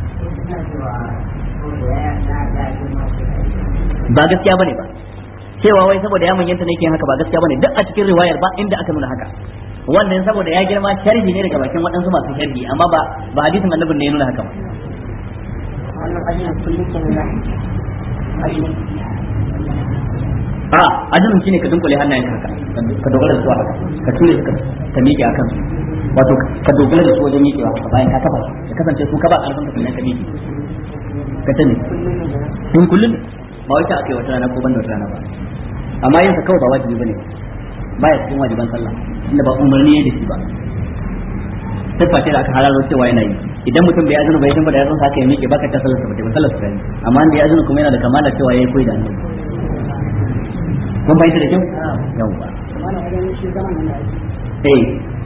ba gaskiya bane ba cewa wai saboda ya manyanta ne yake haka ba gaskiya bane duk a cikin riwayar ba inda aka nuna haka wannan saboda ya girma sharhi ne daga bakin waɗansu masu sharhi amma ba ba hadisin annabin ne ya nuna haka ba a azumin shine ka dunkule hannayen haka ka dogara da su haka ka ture su ka miƙe a kansu wato ka dogara da su wajen miƙewa haka bayan ka kafa ya kasance su ka ba ƙarfin ka sannan ka miƙe ka tani in kullum ba wai ta akai wata rana ko banda wata rana ba amma yin sa kawai ba wajibi bane baya cikin wajiban sallah inda ba umarni ne da shi ba siffa ce da aka halalo cewa yana yi idan mutum bai azumi bai san ba da yazon haka ya miƙe baka ta sallar sa ba sallar sa amma inda ya azumi kuma yana da kamala cewa yayi koyi da annabi kun bayyana da kyau yawwa eh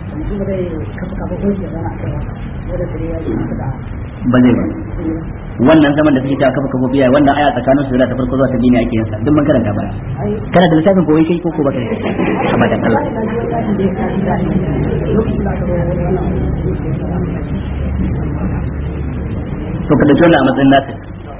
ba zai ba wannan zaman da suke ta kafa kafa biya wannan aya tsakanin su da ta farko zuwa ta dini ake yansa duk mun karanta baya kana da lissafin koyi kai ko ko baka abadan Allah to kada dole a matsayin nasu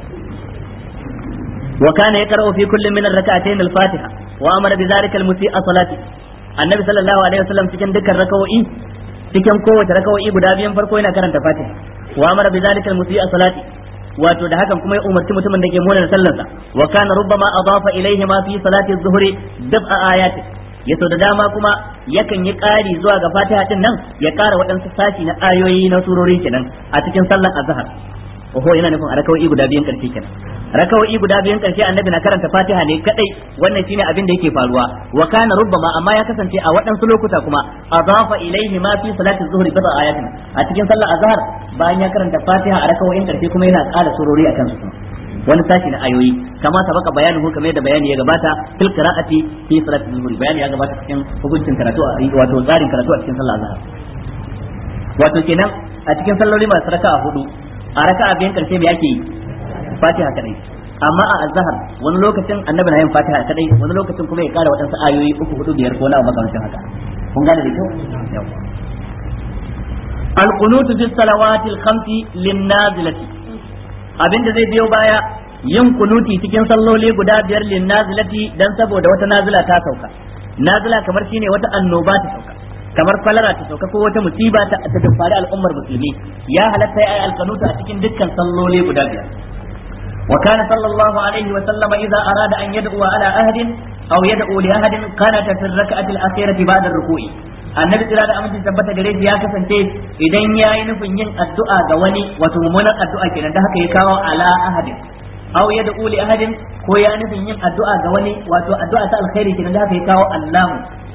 wa kana yaqra'u fi kullin min ar-rak'atayn al-fatiha wa amara bi dhalika al-musii'a salati annabi sallallahu alaihi wasallam cikin dukkan rakawoyi cikin kowace rakawoyi guda biyan farko yana karanta fatiha wa amara bi dhalika al-musii'a salati wato da hakan kuma ya umarci mutumin da ke mona sallarsa wa kana rubbama adafa ilayhi ma fi salati az-zuhri dab'a ayati yaso da dama kuma yakan yi ƙari zuwa ga fatiha din nan ya ƙara waɗansu sashi na ayoyi na surori kenan a cikin sallar azhar oho yana nufin a rakawai guda biyan karshe kenan rakawai guda biyan karshe annabi na karanta fatiha ne kadai wannan shine abin da yake faruwa wa kana rubbama amma ya kasance a waɗansu lokuta kuma adafa ilaihi ma fi salati zuhri bada ayatin a cikin sallar azhar bayan ya karanta fatiha a rakawoyin karshe kuma yana ƙara surori akan su wani sashi na ayoyi kama sabaka bayanin ko kamar da bayani ya gabata fil qira'ati fi salati zuhri bayani ya gabata cikin hukuncin karatu wato tsarin karatu a cikin sallar azhar wato kenan a cikin salloli masu raka'a hudu a raka'a biyan karshe me yake yi fatiha kadai amma a azhar wani lokacin annabi na yin fatiha kadai wani lokacin kuma ya kara wadansu ayoyi uku hudu biyar ko na makamancin haka kun gane da kyau al-qunutu fi salawatil khamsi lin-nazilati abinda zai biyo baya yin kunuti cikin salloli guda biyar lin-nazilati dan saboda wata nazila ta sauka nazila kamar shine wata annoba ta sauka kamar kwalara ta sauka ko wata musiba ta ta faru al'ummar musulmi ya halatta ya alkanuta a cikin dukkan salloli guda biyar wa kana sallallahu alaihi wa sallama idza arada an yad'u ala ahadin aw yad'u li ahadin kana ta fi rak'ati al-akhirati ba'da ar-ruku'i annabi tsira da aminci tabbata gare shi ya kasance idan yayi nufin yin addu'a ga wani wato mummunan addu'a kenan da haka ya kawo ala ahadin aw yad'u li ahadin ko ya nufin yin addu'a ga wani wato addu'a ta alkhairi kenan da haka ya kawo Allahu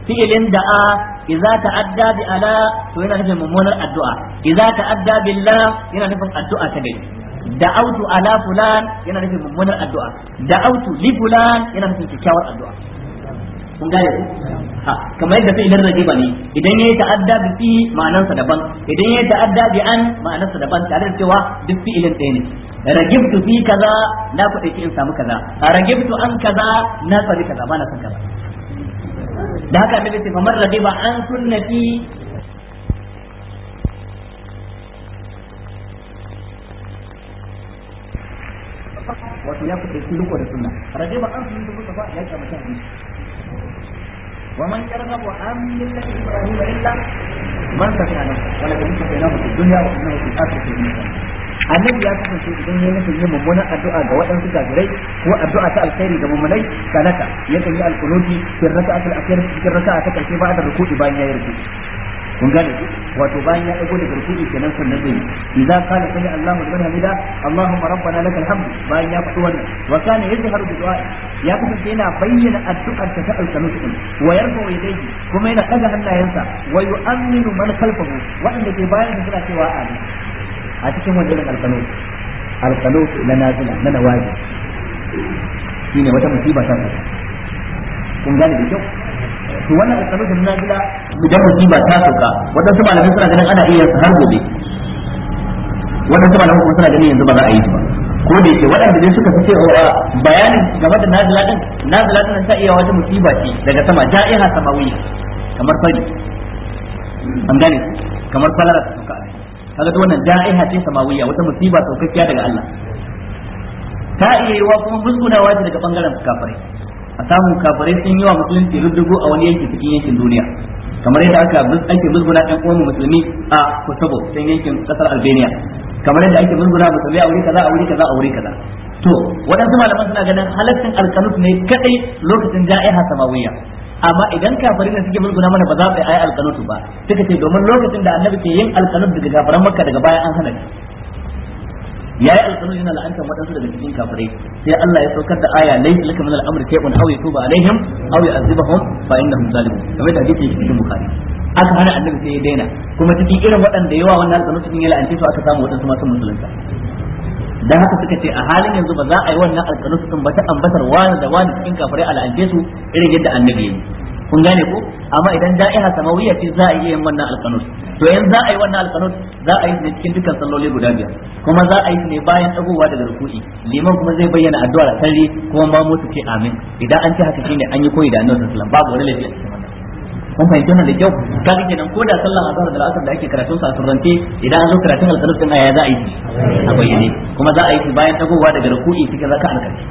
fi'ilin da'a idza ta'adda bi ala to yana nufin mummunar addu'a idza ta'adda billah yana nufin addu'a ta gari da'autu ala fulan yana nufin mummunar addu'a da'autu li fulan yana nufin kyakkyawar addu'a kun gane ku ha kamar yadda fi'ilin rajiba ne idan yayi ta'adda bi fi ma'anarsa daban idan yayi ta'adda bi an ma'anarsa daban tare da cewa duk fi'ilin ɗaya ne ragibtu fi kaza na kuɗe in samu kaza ragibtu an kaza na tsari kaza ba na son kaza da haka annabi ce famar ragiba an sunnati wato ya kuɗe shi riko da sunna ragiba an sunnati mustafa ya kamata hadisi ومن يرغب عن ملة إبراهيم إلا من سفه نفسه ولكن سفيناه في الدنيا وإنه في الآخرة من annabi ya kasance idan ya nufin yin mummunan addu'a ga waɗansu kafirai ko addu'a ta alkhairi ga mummunai kanata yakan yi alkunuti fi raka'atul akhir cikin raka'a ta karshe ba da ruku'i bayan ya yi ruku'i kun gane ku wato bayan ya dago daga ruku'i kenan sannan zai idan kana sami Allahu liman hamida Allahumma rabbana lakal hamd bayan ya faɗi wannan wa kana yajharu bi du'a ya kasance yana bayyana addu'ar ta alqanut din wa yarfa yadayhi kuma yana daga hannayensa wa yu'minu man khalfahu wanda ke bayan suna cewa amin a cikin wannan alqanut alqanut na nazila na nawaji shine wata musiba ta kun gane da kyau to wannan alƙalu da nazila idan musiba ta sauka wadansu malamai suna ganin ana iya har gobe wadansu malamai kuma suna ganin yanzu ba za a yi su ba ko da yake waɗanda dai suka fi cewa bayanin game da nazila din nazila din ta iya wata musiba ce daga sama ja'iha samawiyya kamar fari an gane kamar falara ta sauka kaga to wannan ja'iha ce samawiyya wata musiba saukakkiya daga Allah ta iya yiwa kuma musgunawa ce daga bangaren kafirai a samu kafirai sun yi wa musulunci rubdugu a wani yanki cikin yankin duniya kamar yadda aka ake musguna ɗan uwan musulmi a Kosovo can yankin kasar Albania kamar yadda ake musguna musulmi a wuri kaza a wuri kaza a wuri kaza to waɗansu malaman suna ganin halaccin alkanut ne kadai lokacin ja'iha samawiyya amma idan kafirai ne suke musguna mana ba za su yi alkanut ba suka ce domin lokacin da annabi ke yin alkanut daga kafiran makka daga baya an hana shi yayi alƙalun yana la'antar waɗansu daga cikin kafirai sai Allah ya saukar da aya laysa laka min al-amri shay'un aw yatuba alaihim aw yu'adhibuhum fa innahum zalimun kamar da hadisi yake cikin bukhari aka hana annabi sai ya daina kuma cikin irin waɗanda yawa wannan alƙalun cikin ya la'ance su aka samu waɗansu masu musulunta dan haka suka ce a halin yanzu ba za a yi wannan alƙalun sun ba ta ambatar wani da wani cikin kafirai a la'ance su irin yadda annabi ya yi kun gane ko amma idan da'iha samawiyya ce za a yi yin wannan alqanut to yanzu za a yi wannan alqanut za a yi ne cikin dukkan salloli guda biyar kuma za a yi ne bayan dagowa daga ruku'i liman kuma zai bayyana addu'a da sarri kuma ma mutu ce amin idan an ce haka shine an yi koyi da annabi sallallahu alaihi wasallam babu wani laifi a cikin wannan kun fahimci wannan da kyau kaga kenan ko da sallan azhar da asar da ake karatun sa a surrance idan an zo karatun alqanut din aya za a yi a bayyane kuma za a yi bayan dagowa daga ruku'i cikin raka'an karshe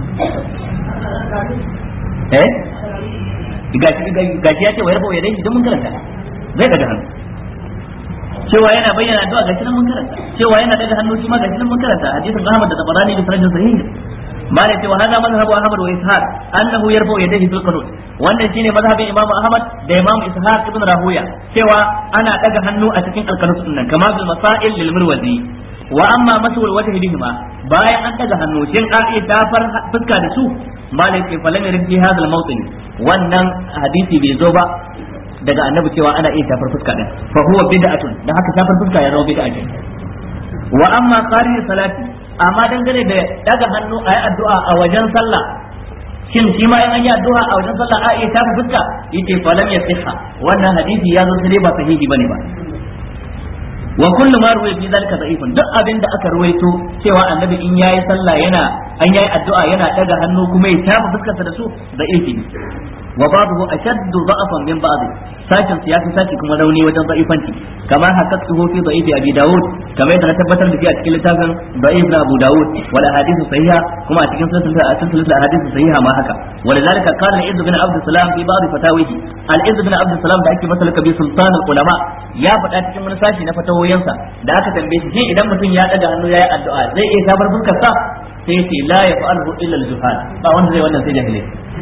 eh gashi ya ce wa yarfa ya dai idan mun karanta zai daga hannu cewa yana bayyana addu'a gashi nan mun karanta cewa yana daga hannu shi ma gashi nan mun karanta hadisin Ahmad da Tabarani da sanadin sahih ma ne cewa hada mazhabu Ahmad wa Ishaq annahu yarfa yadayhi fil qanut wannan shine mazhabin Imam Ahmad da Imam Ishaq ibn Rahuya cewa ana daga hannu a cikin alqanut din nan kama bil masail lil mirwazi wa amma masul wajhi bihima bayan an daga hannu shin a iya dafar fuska da su malai ce falam yarin fi hadal mawtin wannan hadisi bai zo ba daga annabi cewa ana iya tafar fuska din fa huwa bid'atun dan haka tafar fuska ya zama bid'a ce wa amma qari salati amma dangane da daga hannu ayi addu'a a wajen sallah shin shi ma in an yi addu'a a wajen sallah a iya tafa fuska yace falam yasiha wannan hadisi ya zo sai ba sahihi bane ba wa kullu ma ruwaya fi zalika da'ifun duk abin da aka ruwaito cewa annabi in yayi sallah yana an yayi addu'a yana daga hannu kuma ya tafa fuskarsa da su da'ifi ne wa ba'dahu ashaddu da'afan min ba'd sashin ya fi sashi kuma rauni wajen da'ifanci kamar haqqatuhu fi da'ifi abi daud kamar yadda na tabbatar da shi a cikin littafin da'if na abu daud wal ahadithu sahiha kuma a cikin silsilar ahadithu sahiha ma haka ولذلك قال العز بن عبد السلام في بعض فتاويه العز بن عبد السلام da ake masa lakabi sultan ulama ya faɗa cikin wani sashi na fatawoyinsa da aka tambaye shi idan mutum ya daga hannu yayi addu'a zai iya sabar fuskar sa sai ce la yaf'alhu illa al-juhal ba wanda zai wannan sai jahilai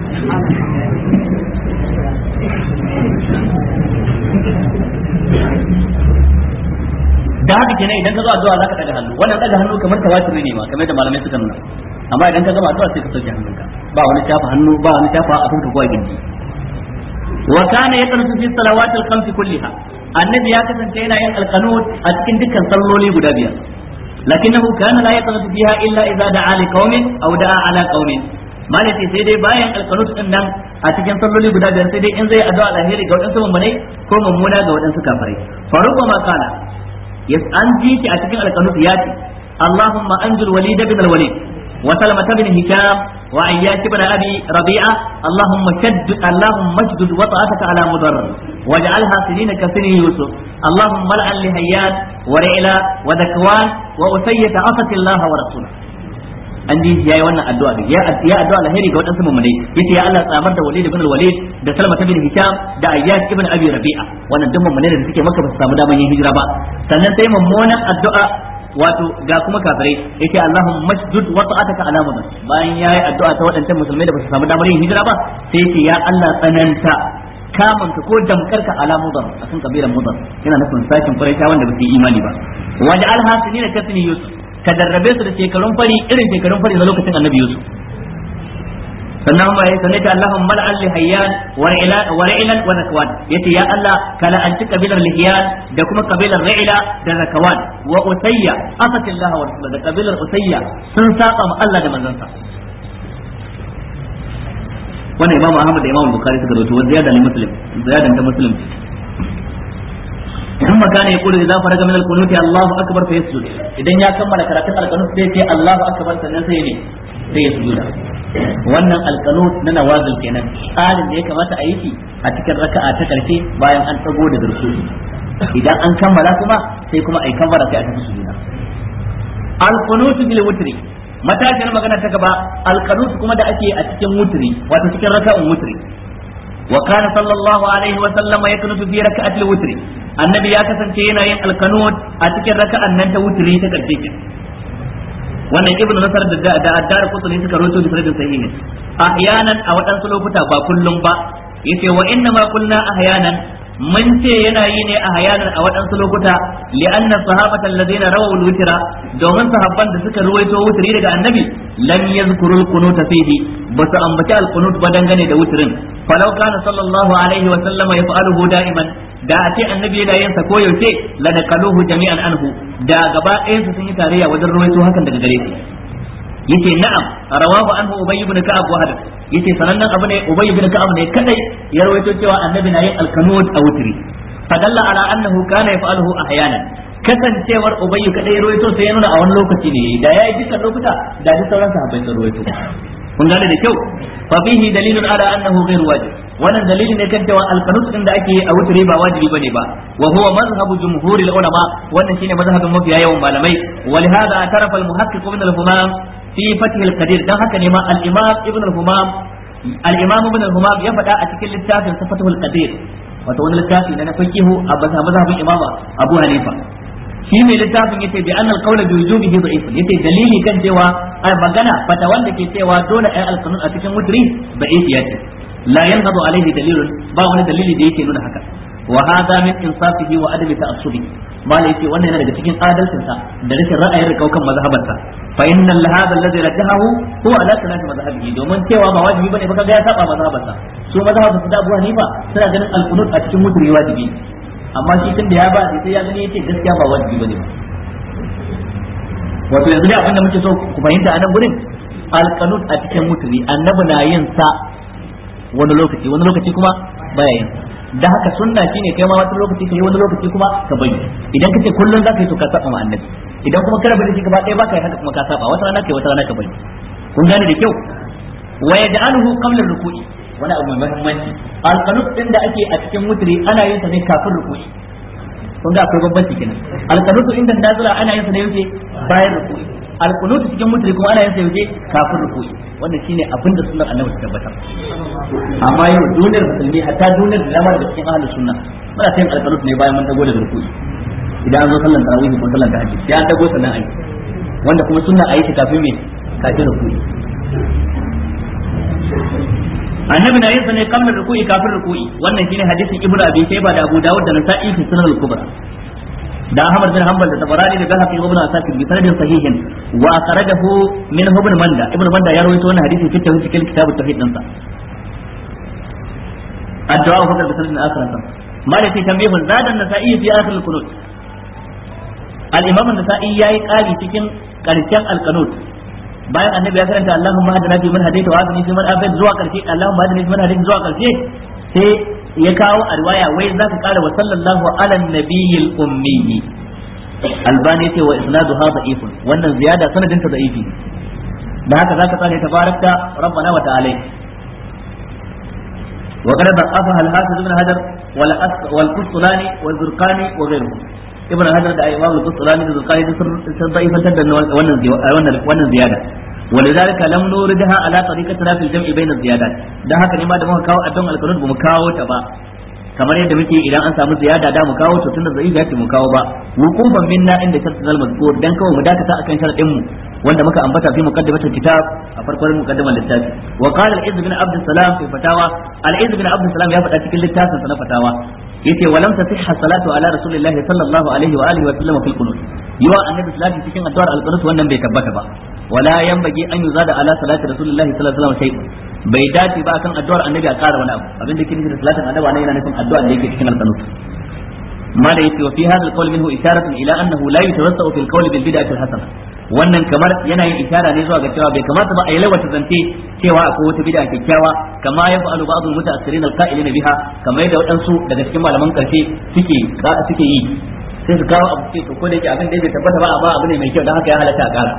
da haka kenan idan ka zo addu'a zaka daga hannu wannan daga hannu kamar tawatiri ne ma kamar da malamai suka nuna amma idan ka gama addu'a sai ka sauke hannunka ba wani shafa hannu ba wani shafa a fuska ko a gindi wa kana yaqnutu fi salawati al-khams kulliha annabi ya kasance yana yin alqanut a cikin dukkan salloli guda biyar lakinnahu kana la yaqnutu fiha illa idza da'a li qaumin aw da'a ala qaumin malai sai dai bayan alqanut din nan a cikin salloli guda biyar sai dai in zai addu'a alheri ga wadansu mummunai ko mummuna ga wadansu kafirai faruqa ma kana yas an ji ki a cikin alqanut ya ce Allahumma anjil walid bin al-walid وسلمة بن هشام وعياش بن أبي ربيعة اللهم شد اللهم اشدد وطأتك على مضر واجعلها سنين كسن يوسف اللهم لعن لهيان ورعلا وذكوان وأسية عصت الله ورسوله an ji yayi wannan addu'a ya ya addu'a alheri ga wadansu mu'minai yace ya Allah tsamar da Walid ibn al-Walid da Salma ibn Hisham da Ayyash ibn Abi Rabi'a wannan duk mu'minai da suke maka ba su samu daman yin hijira ba sannan sai mummunan addu'a wato ga kuma kafirai yace Allahumma masjud wa ta'ataka ala mudan bayan yayi addu'a ta waɗancan musulmai da ba su samu damar yin hijira ba sai yace ya Allah tsananta kamun ka ko damkar ka ala mudan akan kabilan mudan yana nufin sakin quraisha wanda ba su yi imani ba waj'al hasinina kasni yusuf ka darrabe su da shekarun fari irin shekarun fari na lokacin annabi yusuf sannan ma yayi sanata Allahumma mal'al li hayyan wa ra'ila wa ra'ilan wa zakwan yace ya Allah kala an ci kabilar lihiyan da kuma kabilar ra'ila da zakwan wa usayya asatillah wa rasul da kabilar usayya sun saba ma Allah da manzansa wannan imamu Ahmad da imamu Bukhari suka rawaito wa ziyada li muslim ziyadan ta muslim ثم كان يقول اذا فرغ من القنوت الله اكبر فيسجد idan ya kammala karatun alqanut sai ce Allahu akbar sannan sai ne sai ya sujuda wannan alqanut na nawazil kenan tsarin da ya kamata a yi shi a cikin raka'a ta karshe bayan an tsago da dursu idan an kammala kuma sai kuma ai kammala sai a tafi sujuda alqanut bil wutri matashin magana ta gaba alqanut kuma da ake a cikin wutri wato cikin raka'un wutri وكان صلى الله عليه وسلم يقنط في ركعة الوتر النبي يا kasance yana yin alkanut a cikin raka'an nan ta wutri ta karshe ke wannan ibnu nasar da da addar kutuni suka rawaito da sanadin sahihi ahyanan a waɗansu lokuta ba kullum ba yace wa inna ma qulna ahyanan mun ce yana yi ne a hayanan a waɗansu lokuta li'anna sahabata alladhina rawaw al-witra domin sahabban da suka ruwaito wutri daga annabi lam yazkuru al-qunut fihi ba su ambaci al-qunut ba dangane da wutrin falau kana sallallahu alaihi wa sallama yaf'aluhu da'iman da a ce annabi yana yin sa ko yaushe la naqaluhu jami'an anhu da gaba ɗayan su sun yi tarayya wajen ruwaito hakan daga gare shi yace na'am rawahu anhu ubay ibn ka'ab wa hadith yace sanannen abu ne ubay ibn ka'ab ne kadai ya rawaito cewa annabi na yin alkanud a wutri fadalla ala annahu kana yaf'aluhu ahyanan kasancewar ubay kadai rawaito sai ya nuna a wani lokaci ne da yayi dukkan lokuta da duk sauran sahabbai sun rawaito kun gane da kyau fa fihi dalilun ala annahu ghayr wajib wannan dalili ne kan cewa alqanut din da ake a wutri ba wajibi bane ba wa huwa mazhabu jumhuril ulama wannan shine mazhabin mafiya yawan malamai ولهذا اعترف المحقق من الهمام في فتح القدير dan haka ne ma al-imam ibn al-humam al-imam ibn al-humam ya faɗa a cikin littafin fatahul qadir wato wani littafi na fiqihu a mazhabin imama abu hanifa shi mai littafin yace bi annal qawla bi wujubihi da'if yace dalili kan cewa ai magana fata wanda ke cewa dole ai al-qanun a cikin mutri da'if yace la yanhadu alaihi dalilun ba wani dalili da yake nuna haka wa hadha min insafihi wa adami ta'assubi mala yace wannan yana daga cikin adalcinsa da rashin ra'ayin rikaukan mazhabarsa fa innal hadha alladhi rajahahu huwa ala salati mazhabihi domin cewa ba wajibi bane ba kaga ya saba mazhabarsa su mazhabar su da Abu Hanifa suna ganin al-qunut a cikin mutri wajibi amma shi tun da ya ba sai ya gani yace gaskiya ba wajibi bane ba wato yanzu ne abinda muke so ku fahimta a nan gurin al-qunut a cikin mutri annabi na yin sa wani lokaci wani lokaci kuma baya yin sa da haka sunna shine kai ma wani lokaci kai wani lokaci kuma ka bari idan kace kullun zaka yi to ka saba ma annabi idan kuma ka rabu da shi gaba ɗaya baka yi haka kuma ka saba wata rana kai wata rana ka bari kun gane da kyau wa yaj'aluhu qabla ruku'i wani abu mai muhimmanci alqanut din da ake a cikin mutri ana yin sa ne kafin ruku'i kun ga akwai bambanci kenan alqanut inda nazila ana yin sa ne yake bayan ruku'i alqanut cikin mutri kuma ana yin sa yake kafin ruku'i wannan shine abin da sunnar annabi ta tabbatar amma yau duniyar musulmi hatta duniyar da dama daga cikin ahlus sunna muna yin alqanut ne bayan mun dago da ruku'i idan an zo sallan tarawih ko sallan tahajjud ya an dago sannan ayi wanda kuma sunna ayi ta kafin me kafin ruku'i annabi na yin sa ne kamar ruku'i kafin ruku'i wannan shine hadisin ibnu abi shayba da abu dawud da nasa'i fi sunan al-kubra da Ahmad bin Hanbal da Tabarani da Bahaqi ibn Asakir bi sanadin sahihin wa akhrajahu min ibn Manda ibn Manda ya rawaito wannan hadisi fi tawhid cikin kitab at-tauhid din sa addu'a fa da sanin akhirah ma da tambihun zadan nasa'i fi akhir al-qunut al-imam an-nasa'i yayi kari cikin karshen al-qunut bayan annabi ya karanta Allahumma hadina fi man hadaita wa afini fi man afait zuwa karshe Allahumma hadina fi man hadaita zuwa karshe sai ya kawo a riwaya wai zaka kara wa sallallahu ala nabiyil ummi albani ce wa isnadu hadha ifun wannan ziyada sanadin ta da'ifi da haka zaka tsare tabarakta rabbana wa ta'ala wa qad da'afaha al-hafiz ibn hajar wal wal qustulani wal zurqani wa ghayruhum ibn hajar da imam al-qustulani da zurqani sun da'ifantar da wannan wannan wannan ziyada ولذلك لم نوردها على طريقتنا في الجمع بين الزيادات ده haka ne ma da muka kawo addon alqanun ba mu kawo ta ba kamar yadda muke idan an samu ziyada da mu kawo to tunda zai ya ce mu kawo ba wuqufan minna inda shartul al mazkur dan kawai mu dakata akan sharadin mu wanda muka ambata fi muqaddimatul kitab a farkon muqaddimar littafi wa qala al-izz bin abd salam fi fatawa al-izz bin abd salam ya faɗa cikin littafin sa na fatawa yace walam tasihha salatu ala rasulillahi sallallahu alaihi wa alihi wa sallam fil qunut yawa annabi salati cikin addu'ar al-qunut wannan bai tabbata ba wala yanbaghi an yuzada ala salati rasulillahi sallallahu alaihi wa sallam shay'un bai dace ba akan addu'ar annabi a ƙara wani abu abin da ke nufi da salatin annabi anan yana nufin addu'a da yake cikin al-qanut ma da yake wa fi hadha al-qawl minhu isharatun ila annahu la yatawassau fil qawl bil bid'ati al-hasana wannan kamar yana yin ishara ne zuwa ga cewa bai kamata ba a yi lawata zance cewa akwai wata bid'a kyakkyawa kama ya fa'alu ba'd al-muta'assirin al-qa'ilina biha kamar yadda waɗansu daga cikin malaman karshe suke suke yi sai su kawo abu ce to ko da yake abin da bai tabbata ba amma abu ne mai kyau don haka ya halatta a ƙara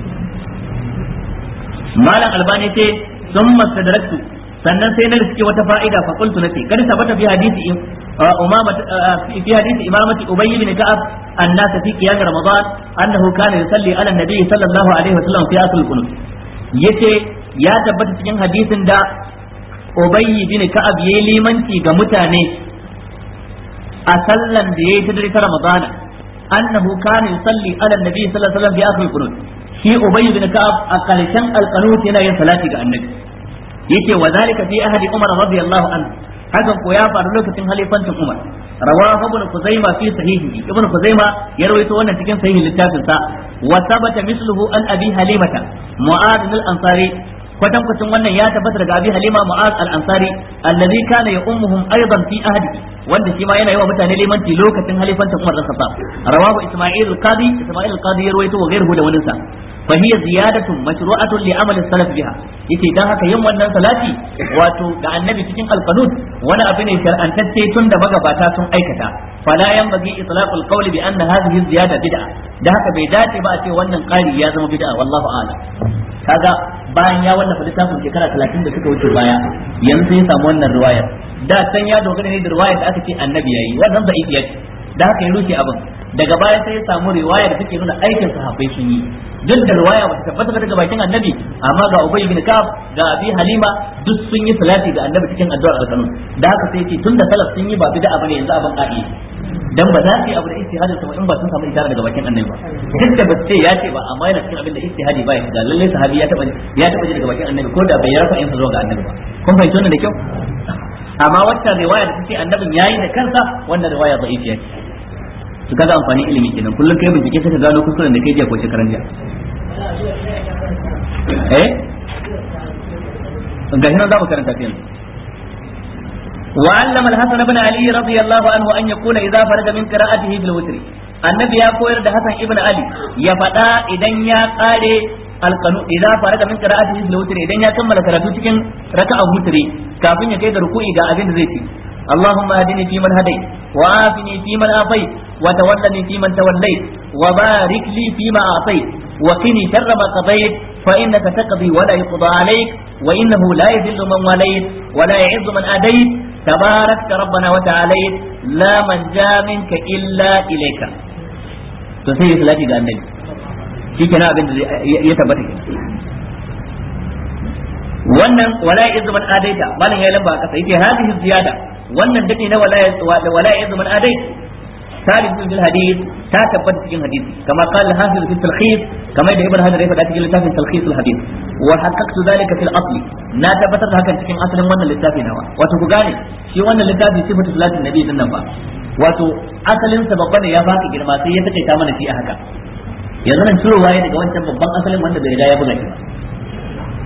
malam albani ce sun mastadraktu sannan sai na riske wata fa'ida fa qultu nati kad sabata fi hadisi umama fi hadisi imamati ubay ibn ka'ab annas fi qiyam ramadan annahu kana yusalli ala nabi sallallahu alaihi wasallam fi asl qunut yace ya tabbata cikin hadisin da ubay ibn ka'ab yayi limanci ga mutane a sallan da yayi ta dare ta ramadana annahu kana yusalli ala nabi sallallahu alaihi wasallam fi asl qunut shi ubay ibn ka'ab a karshen alqanut yana yin salati ga annabi yace wa zalika fi ahadi umar radiyallahu anhu hakan ko ya faru lokacin halifancin umar rawahu ibn kuzaima fi sahihi ibn kuzaima ya rawaito wannan cikin sahihin littafin sa wa sabata misluhu an abi halimata mu'adh al-ansari kwatan kwatan wannan ya tabbata daga abi halima mu'az al-ansari allazi kana ya ummuhum aidan fi ahdi wanda shi ma yana yi wa mutane limanci lokacin halifancin umar da khattab rawahu isma'il al-qadi isma'il al-qadi ya rawaito wa ghayruhu da wani sa fa hiya ziyadatun mashru'atun li amal salaf biha yace dan haka yin wannan salati wato da annabi cikin al-qanut wani abu ne shar'antacce tun da magabata sun aikata fala yanbaghi itlaqul qawli bi anna hadhihi ziyada bid'a da haka bai dace ba a ce wannan qari ya zama bid'a wallahu a'lam kaga bayan ya wallafa littafin shekara talatin da suka wuce baya yanzu sai ya samu wannan riwayar da can ya dogara ne da riwayar da aka ce annabi yayi wannan da ce da haka ya rushe abin daga baya sai ya samu riwaya da take nuna aikin sahabbai sun yi duk da riwaya ba ta tabbata daga bakin annabi amma ga ubay bin ka'ab ga abi halima duk sun yi salati ga annabi cikin addu'ar alkanun da haka sai ce tunda salaf sun yi ba bid'a bane yanzu abin ka'i dan ba za su yi abu da istihadin sa in ba sun samu isharar daga bakin annabi ba duk da ba ce ya ce ba amma yana cikin abin da istihadi ba ya shiga lalle sahabi ya taba ya taba ji daga bakin annabi ko da bai rafa in sa zuwa ga annabi ba kun fahimci wannan da kyau amma wacce riwaya da take annabin yayi da kansa wannan riwaya da'ifiya ce su kaga amfanin ilimi kenan kullum kai bincike sai ka gano kuskuren da kai jiya ko shekaran jiya eh ga hinan za mu karanta ta yanzu وعلم الحسن بن علي رضي الله عنه أن يقول إذا فرغ من قراءته في الوتر النبي يقول ده حسن ابن علي يفدا إذن يا قاري القنو إذا فرغ من قراءته في الوتر إذن يا كمل كراتو cikin raka'a wutri kafin ya kai ga ruku'i ga abin da zai ci اللهم اهدني فيمن هديت وعافني فيمن عافيت وتولني فيمن توليت وبارك لي فيما اعطيت وقني شر ما قضيت فانك تقضي ولا يقضى عليك وانه لا يذل من وليت ولا يعز من اديت تباركت ربنا وتعاليت لا من جاء منك الا اليك to sai salati ga annabi shi kenan abin da ya tabbata kenan wannan wala yazu man adaita malam ya lamba kasa yace hadhihi ziyada wannan dade na wala wala yazu man adaita ثالث في الحديث تثبت في الحديث كما قال الحافظ في التلخيص كما يدعي ابن هذا يفعل في كتاب تلخيص الحديث وحققت ذلك في الاصل لا tabbatar da hakan cikin asalin wannan littafi nawa wato ku gane shi wannan littafi sifatu salatin nabi din nan ba wato asalin sa babba ne ya baka girma sai ya takaita mana shi a haka yanzu nan cirowa ya daga wancan babban asalin wanda bai riga ya buga shi ba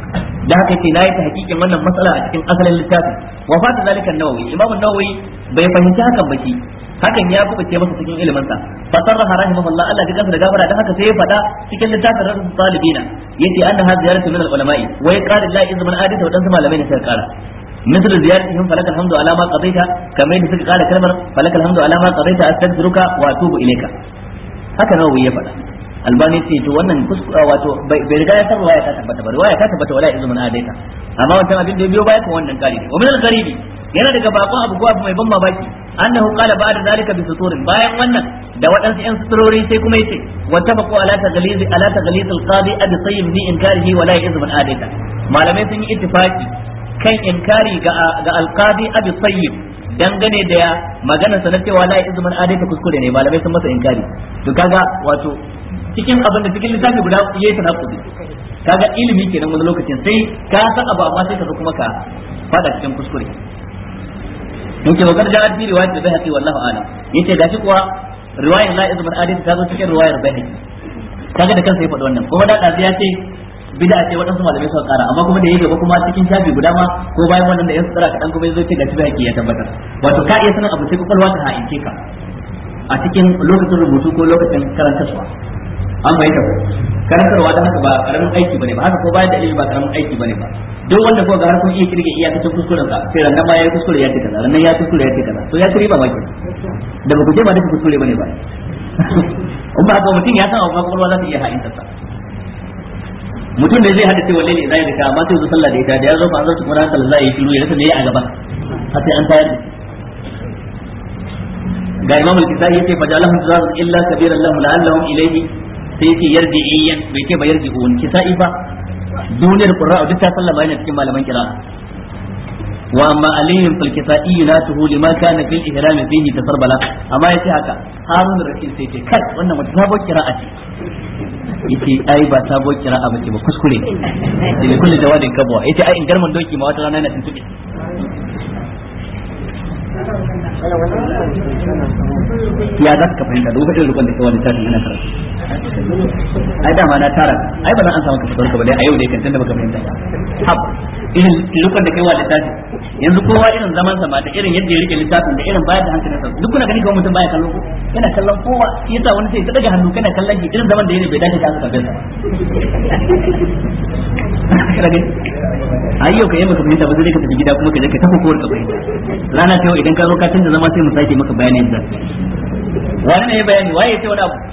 da haka ce nayi ta hakikin wannan matsala a cikin asalin littafin wa fata zalika an-nawawi imam an-nawawi bai fahimci hakan ba shi hakan ya kubuce masa cikin ilimin sa fa sarraha rahimahullah Allah ya kansa da gafara dan haka sai ya faɗa cikin littafin rasul talibina yace anna hadha ziyaratu min al-ulama'i wa yaqala la izman adita wa dan malamai ne sai kara مثل زيارتهم فلك الحمد على ما قضيت كما يدفك قال كلمة فلك الحمد على ما قضيت أستغفرك وأتوب إليك هكذا هو يفعل albani ce to wannan wato bai riga ya san ruwaya ta tabbata ba ruwaya ta tabbata wala izumin adaita amma wancan abin da ya biyo baya kan wannan kari ne wa min al-gharibi yana daga bakon abu ko abu mai ban mamaki annahu qala ba'da zalika bi suturin bayan wannan da waɗansu yan suturori sai kuma yace wa tabaqu ala taghliz ala taghliz al-qadi abi sayyid bi inkarihi wala izumin adaita malamai sun yi ittifaki kan inkari ga ga al-qadi abi sayyid dangane da maganar sa na cewa la izumin adaita kuskure ne malamai sun masa inkari to kaga wato cikin abin da cikin littafi guda yayi tanakudi kaga ilimi kenan wani lokacin sai ka san abu amma sai ka zo kuma ka fada cikin kuskure yake magana da hadisi riwayat da Baihaqi wallahu a'lam yace gashi kuwa riwayar la izman adil ta zo cikin riwayar Baihaqi kaga da kansa ya faɗi wannan kuma da ya ce bid'a ce waɗansu malamai suka kara amma kuma da yayi gaba kuma cikin shafi guda ma ko bayan wannan da yan tsara kadan kuma yazo ce gashi Baihaqi ya tabbatar wato ka iya sanin abu sai kwakwalwa ta ha'ince ka a cikin lokacin rubutu ko lokacin karantarwa an bai ko karantarwa da haka ba karamin aiki bane ba haka ko bayan da ilimi ba karamin aiki bane ba duk wanda ko ga har kun iya kirge iyakacin kuskuren sa sai ran ma yayi kuskure ya ce kaza ran ya kuskure ya ce kaza to ya kiri ba maki da ba ku je ba duka kuskure bane ba in ba haka mutum ya san abu kwakwalwa za ta iya ha'in sa mutum ne zai hada cewa lalle zai da ka amma sai zo sallah da ita da ya zo ba zo kuma ran sallah zai yi shiru ya rasa me a gaba har sai an tayar ga imam al-kisai yace fajalahum tazarun illa kabiran lahum la'allahum ilayhi sai yace yarji'iyyan bai ce ba yarji'un kisa'i ba duniyar qurra duk ta sallama yana cikin malaman qira'a wa amma alayhim fil kisa'i yunatuhu lima kana fil ihram fihi tasarbala amma yace haka harun rashid sai ce kai wannan wata sabon qira'a ce yace ai ba sabon qira'a bace ba kuskure ne da kullu jawadin kabwa yace ai in garman doki ma wata rana yana tuntube ya za ka fahimta da lokacin rukun da ke wani tashin ina karatu ai dama na tara ai ba zan an samu ka fitar ka ba dai a yau dai kan tunda baka fahimta ba hab irin rukun da kai wa littafi yanzu kowa irin zaman sa ma da irin yadda ya rike littafin da irin bayar da hankalin sa duk kuna gani kawai mutum baya kallon ko yana kallon kowa yasa wani sai ya daga hannu kana kallon shi irin zaman da yake bai dace ka aka sa a yau ka yi maka fahimta ba zai ka tafi gida kuma ka je ka tafi kowar ka fahimta rana ta yau idan ka zo ka canza zama sai mu sake maka bayani yadda wani ne ya bayani waye ya ce wani abu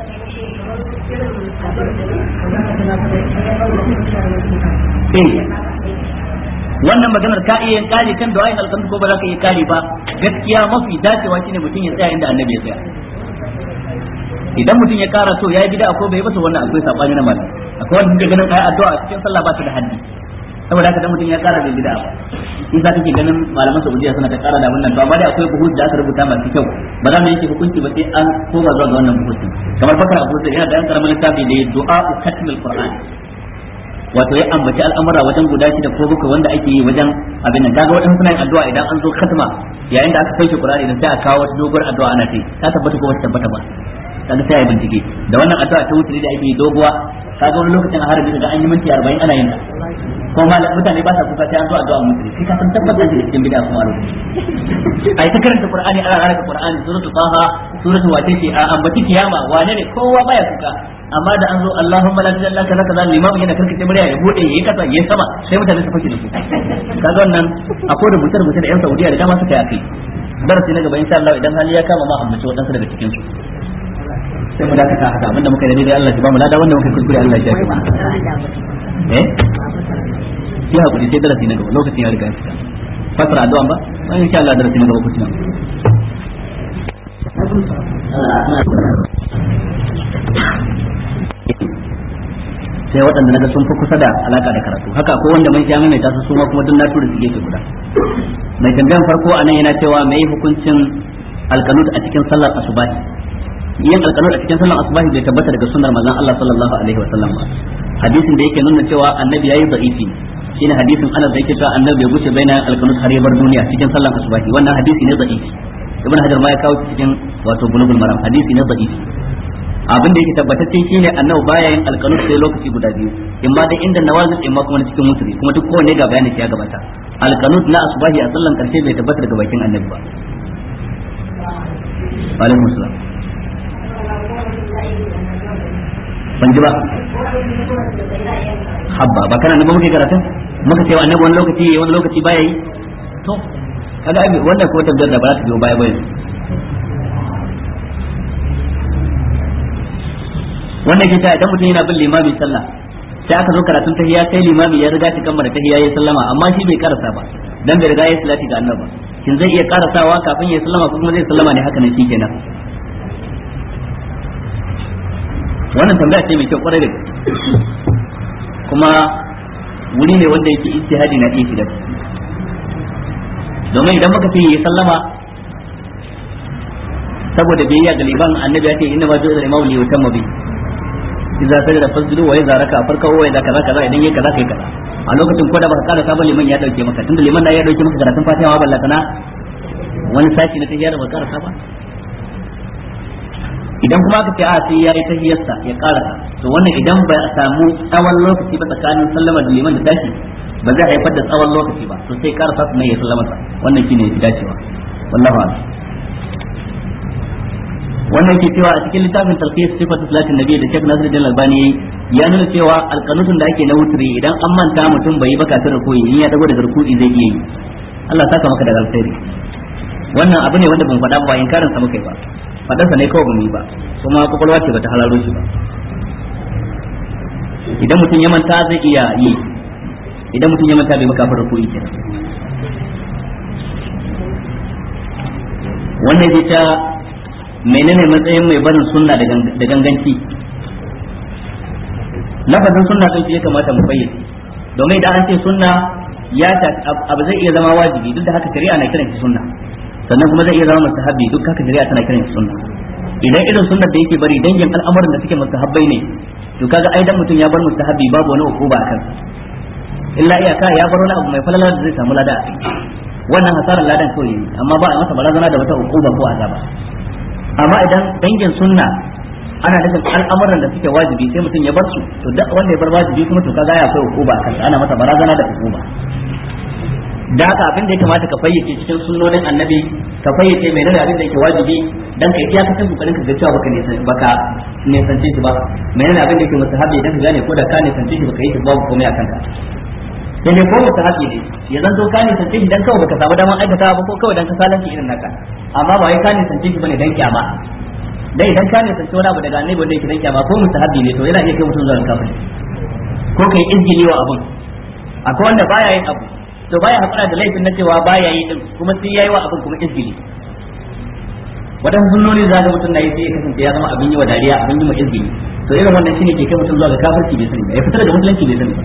eh wannan maganar ka iya yin kari kan du'ayin alkamtu ko ba za ka iya kari ba gaskiya mafi dacewa shine mutum ya tsaya inda annabi ya tsaya idan mutum ya kara so yayi bid'a ko bai ba to wannan akwai sabani na malam akwai wanda suke ganin kai addu'a a cikin sallah ba ta da haddi saboda haka dan mutum ya kara bai bid'a ba in za kake ganin malaman Saudiya suna ta kara da wannan to amma dai akwai buhut da aka rubuta masu kyau ba za mu yanke hukunci ba sai an koma zuwa ga wannan buhutin kamar fakar Abu Sa'id yana da yan karamin littafi da du'a katmil Qur'an wato ya ambaci al'amura wajen guda shida ko bakwai wanda ake yi wajen abin nan kaga wadannan suna yin addu'a idan an zo khatma yayin da aka sauke Qur'ani idan sai a kawo wata doguwar addu'a ana ce ta tabbata ko wata tabbata ba kaga sai ya bincike da wannan addu'a ta wuce da ake yi doguwa kaga wani lokacin a harabi daga an yi minti 40 ana yin ta ko malam mutane ba sa kuka sai an zo addu'a musulmi kai ka san tabbata da cikin bid'a kuma a lokacin ai ta karanta Qur'ani ana raraka Qur'ani suratul Taha suratul wace ce a ambaci kiyama wane ne kowa baya kuka amma da an zo Allahumma la ilaha illa anta kaza limamu yana karkace murya ya bude yayi kasa yayi sama sai mutane su fake da su kaga wannan akwai da mutar mutar da yan Saudiya da dama suka yi akai darasi na gaba insha Allah idan hali ya kama ma ambaci wadansu daga cikin su sai mu dakata haka abinda muka yi dai Allah ya ba mu lada wanda muka kuskure Allah ya shafe mu eh sai hakuri sai darasi na gaba lokacin ya riga ya fita fasara addu'a ba wani insha Allah darasi na gaba ku tuna sai waɗanda naga sun fi kusa da alaka da karatu haka ko wanda mai sha mai tasu suma kuma duk na tura su gefe guda mai tambayan farko anan yana cewa mai hukuncin alkanut a cikin sallar asubahi yin alkanut a cikin sallar asubahi bai tabbata daga sunnar manzon Allah sallallahu alaihi wa sallam ba hadisin da yake nuna cewa annabi yayi da'ifi shine hadisin Anas da yake cewa annabi ya guce baina alkanut har ya bar duniya cikin sallar asubahi wannan hadisi ne da'ifi ibn hajar ma ya kawo cikin wato bulugul maram hadisi ne da'ifi abin da yake tabbatacce shine annabi baya yin alqanut sai lokaci guda biyu in ma dai inda nawazil in ma kuma na cikin mutri kuma duk kowanne ga bayanin ya gabata alqanut na asbahi a sallan karshe bai tabbata daga bakin annabi ba alaikum salam ban ji ba habba ba kana nan ba muke karatun muka ce annabi wani lokaci wani lokaci baya yi to kaga ai wannan ko tabbatar da ba za ta biyo baya ba yanzu wannan ke ta idan mutum yana bin limami sallah sai aka zo karatun tahiyya sai limami ya riga shi kammala tahiyya ya sallama amma shi bai karasa ba dan bai riga ya salati ga annabi shin zai iya karasawa kafin ya sallama ko kuma zai sallama ne haka nan shikenan wannan tambaya ce mai kyau kwarai da kuma wuri ne wanda yake ijtihadi na iya shiga domin idan muka ce ya sallama saboda biyayya ga liban annabi ya ce inna ma ju'ila imamu li yutamma bi idza sajada fasjudu wa idza raka farka wa idza kaza kaza idan yayi kaza kai kaza a lokacin ko da baka kada sabon liman ya dauke maka tunda liman na ya dauke maka karatun fatiha ma ballata na wani sashi na tahiyya da baka karasa ba idan kuma aka ce a sai yayi tahiyyarsa ya karasa to wannan idan ba a samu tsawon lokaci ba tsakanin sallama da liman da tashi ba zai haifar da tsawon lokaci ba to sai karasa su ne ya sallama sa wannan shine ya dacewa wallahu a'lam wannan ke cewa a cikin littafin talqis sifatu salatin nabi da Sheikh Nasiruddin Albani ya nuna cewa alqanutun da ake na wutri idan an manta mutum bai yi ba kafin rukuyi in ya dago daga rukuyi zai iya yi Allah saka maka da alkhairi wannan abu ne wanda ban faɗa ba in karin sa muka yi ba faɗan sa ne kawai bamu yi ba kuma kwakwalwa ce bata halaro shi ba idan mutum ya manta zai iya yi idan mutum ya manta bai maka kafin rukuyi kenan wannan zai ta menene matsayin mai barin sunna da ganganci lafazin sunna din ya kamata mu fayyace domin idan an ce sunna ya ta abu zai iya zama wajibi duk da haka shari'a na kiran shi sunna sannan kuma zai iya zama mustahabbi duk haka shari'a tana kiran shi sunna idan irin sunnar da yake bari dangin al'amuran da suke mustahabbai ne to kaga ai dan mutum ya bar mustahabbi babu wani ukuba akan illa iyaka ya bar wani abu mai falala da zai samu lada a kai wannan hasarar ladan kawai amma ba a masa barazana da wata ukuba ko azaba amma idan dangin sunna ana nufin al'amuran da suke wajibi sai mutum ya bar su to duk wanda ya bar wajibi kuma to kaga ya kai hukuma kan ana masa barazana da hukuma da haka abin da ya kamata ka fayyace cikin sunnonin annabi ka fayyace mai nuna abin da yake wajibi dan ka iya kasan kokarin ka ga cewa baka ne baka ne sance shi ba mai nuna abin da yake mustahabi dan ka gane ko da ka ne sance shi baka yi shi babu komai akan ka sai dai ko mustahabi ne ya zanto ka ne sance shi dan kawai baka samu daman aikata ba ko kawai dan ka salanci irin naka amma ba wai ka ne sance shi bane dan kyama dai idan ka ne sance wani abu daga annabi wanda yake dan kyama ko mustahabi ne to yana iya kai mutum zuwa kafiri ko kai izgili wa abun akwai wanda baya yin abu to baya hakura da laifin na cewa baya yi din kuma sai yayi wa abun kuma izgili wadannan sunnoni za ga mutum na yi sai ya kasance ya zama abin yi wa dariya abin yi wa izgili to irin wannan shine ke kai mutum zuwa ga kafirci bai sani ba ya fitar da musulunci bai sani ba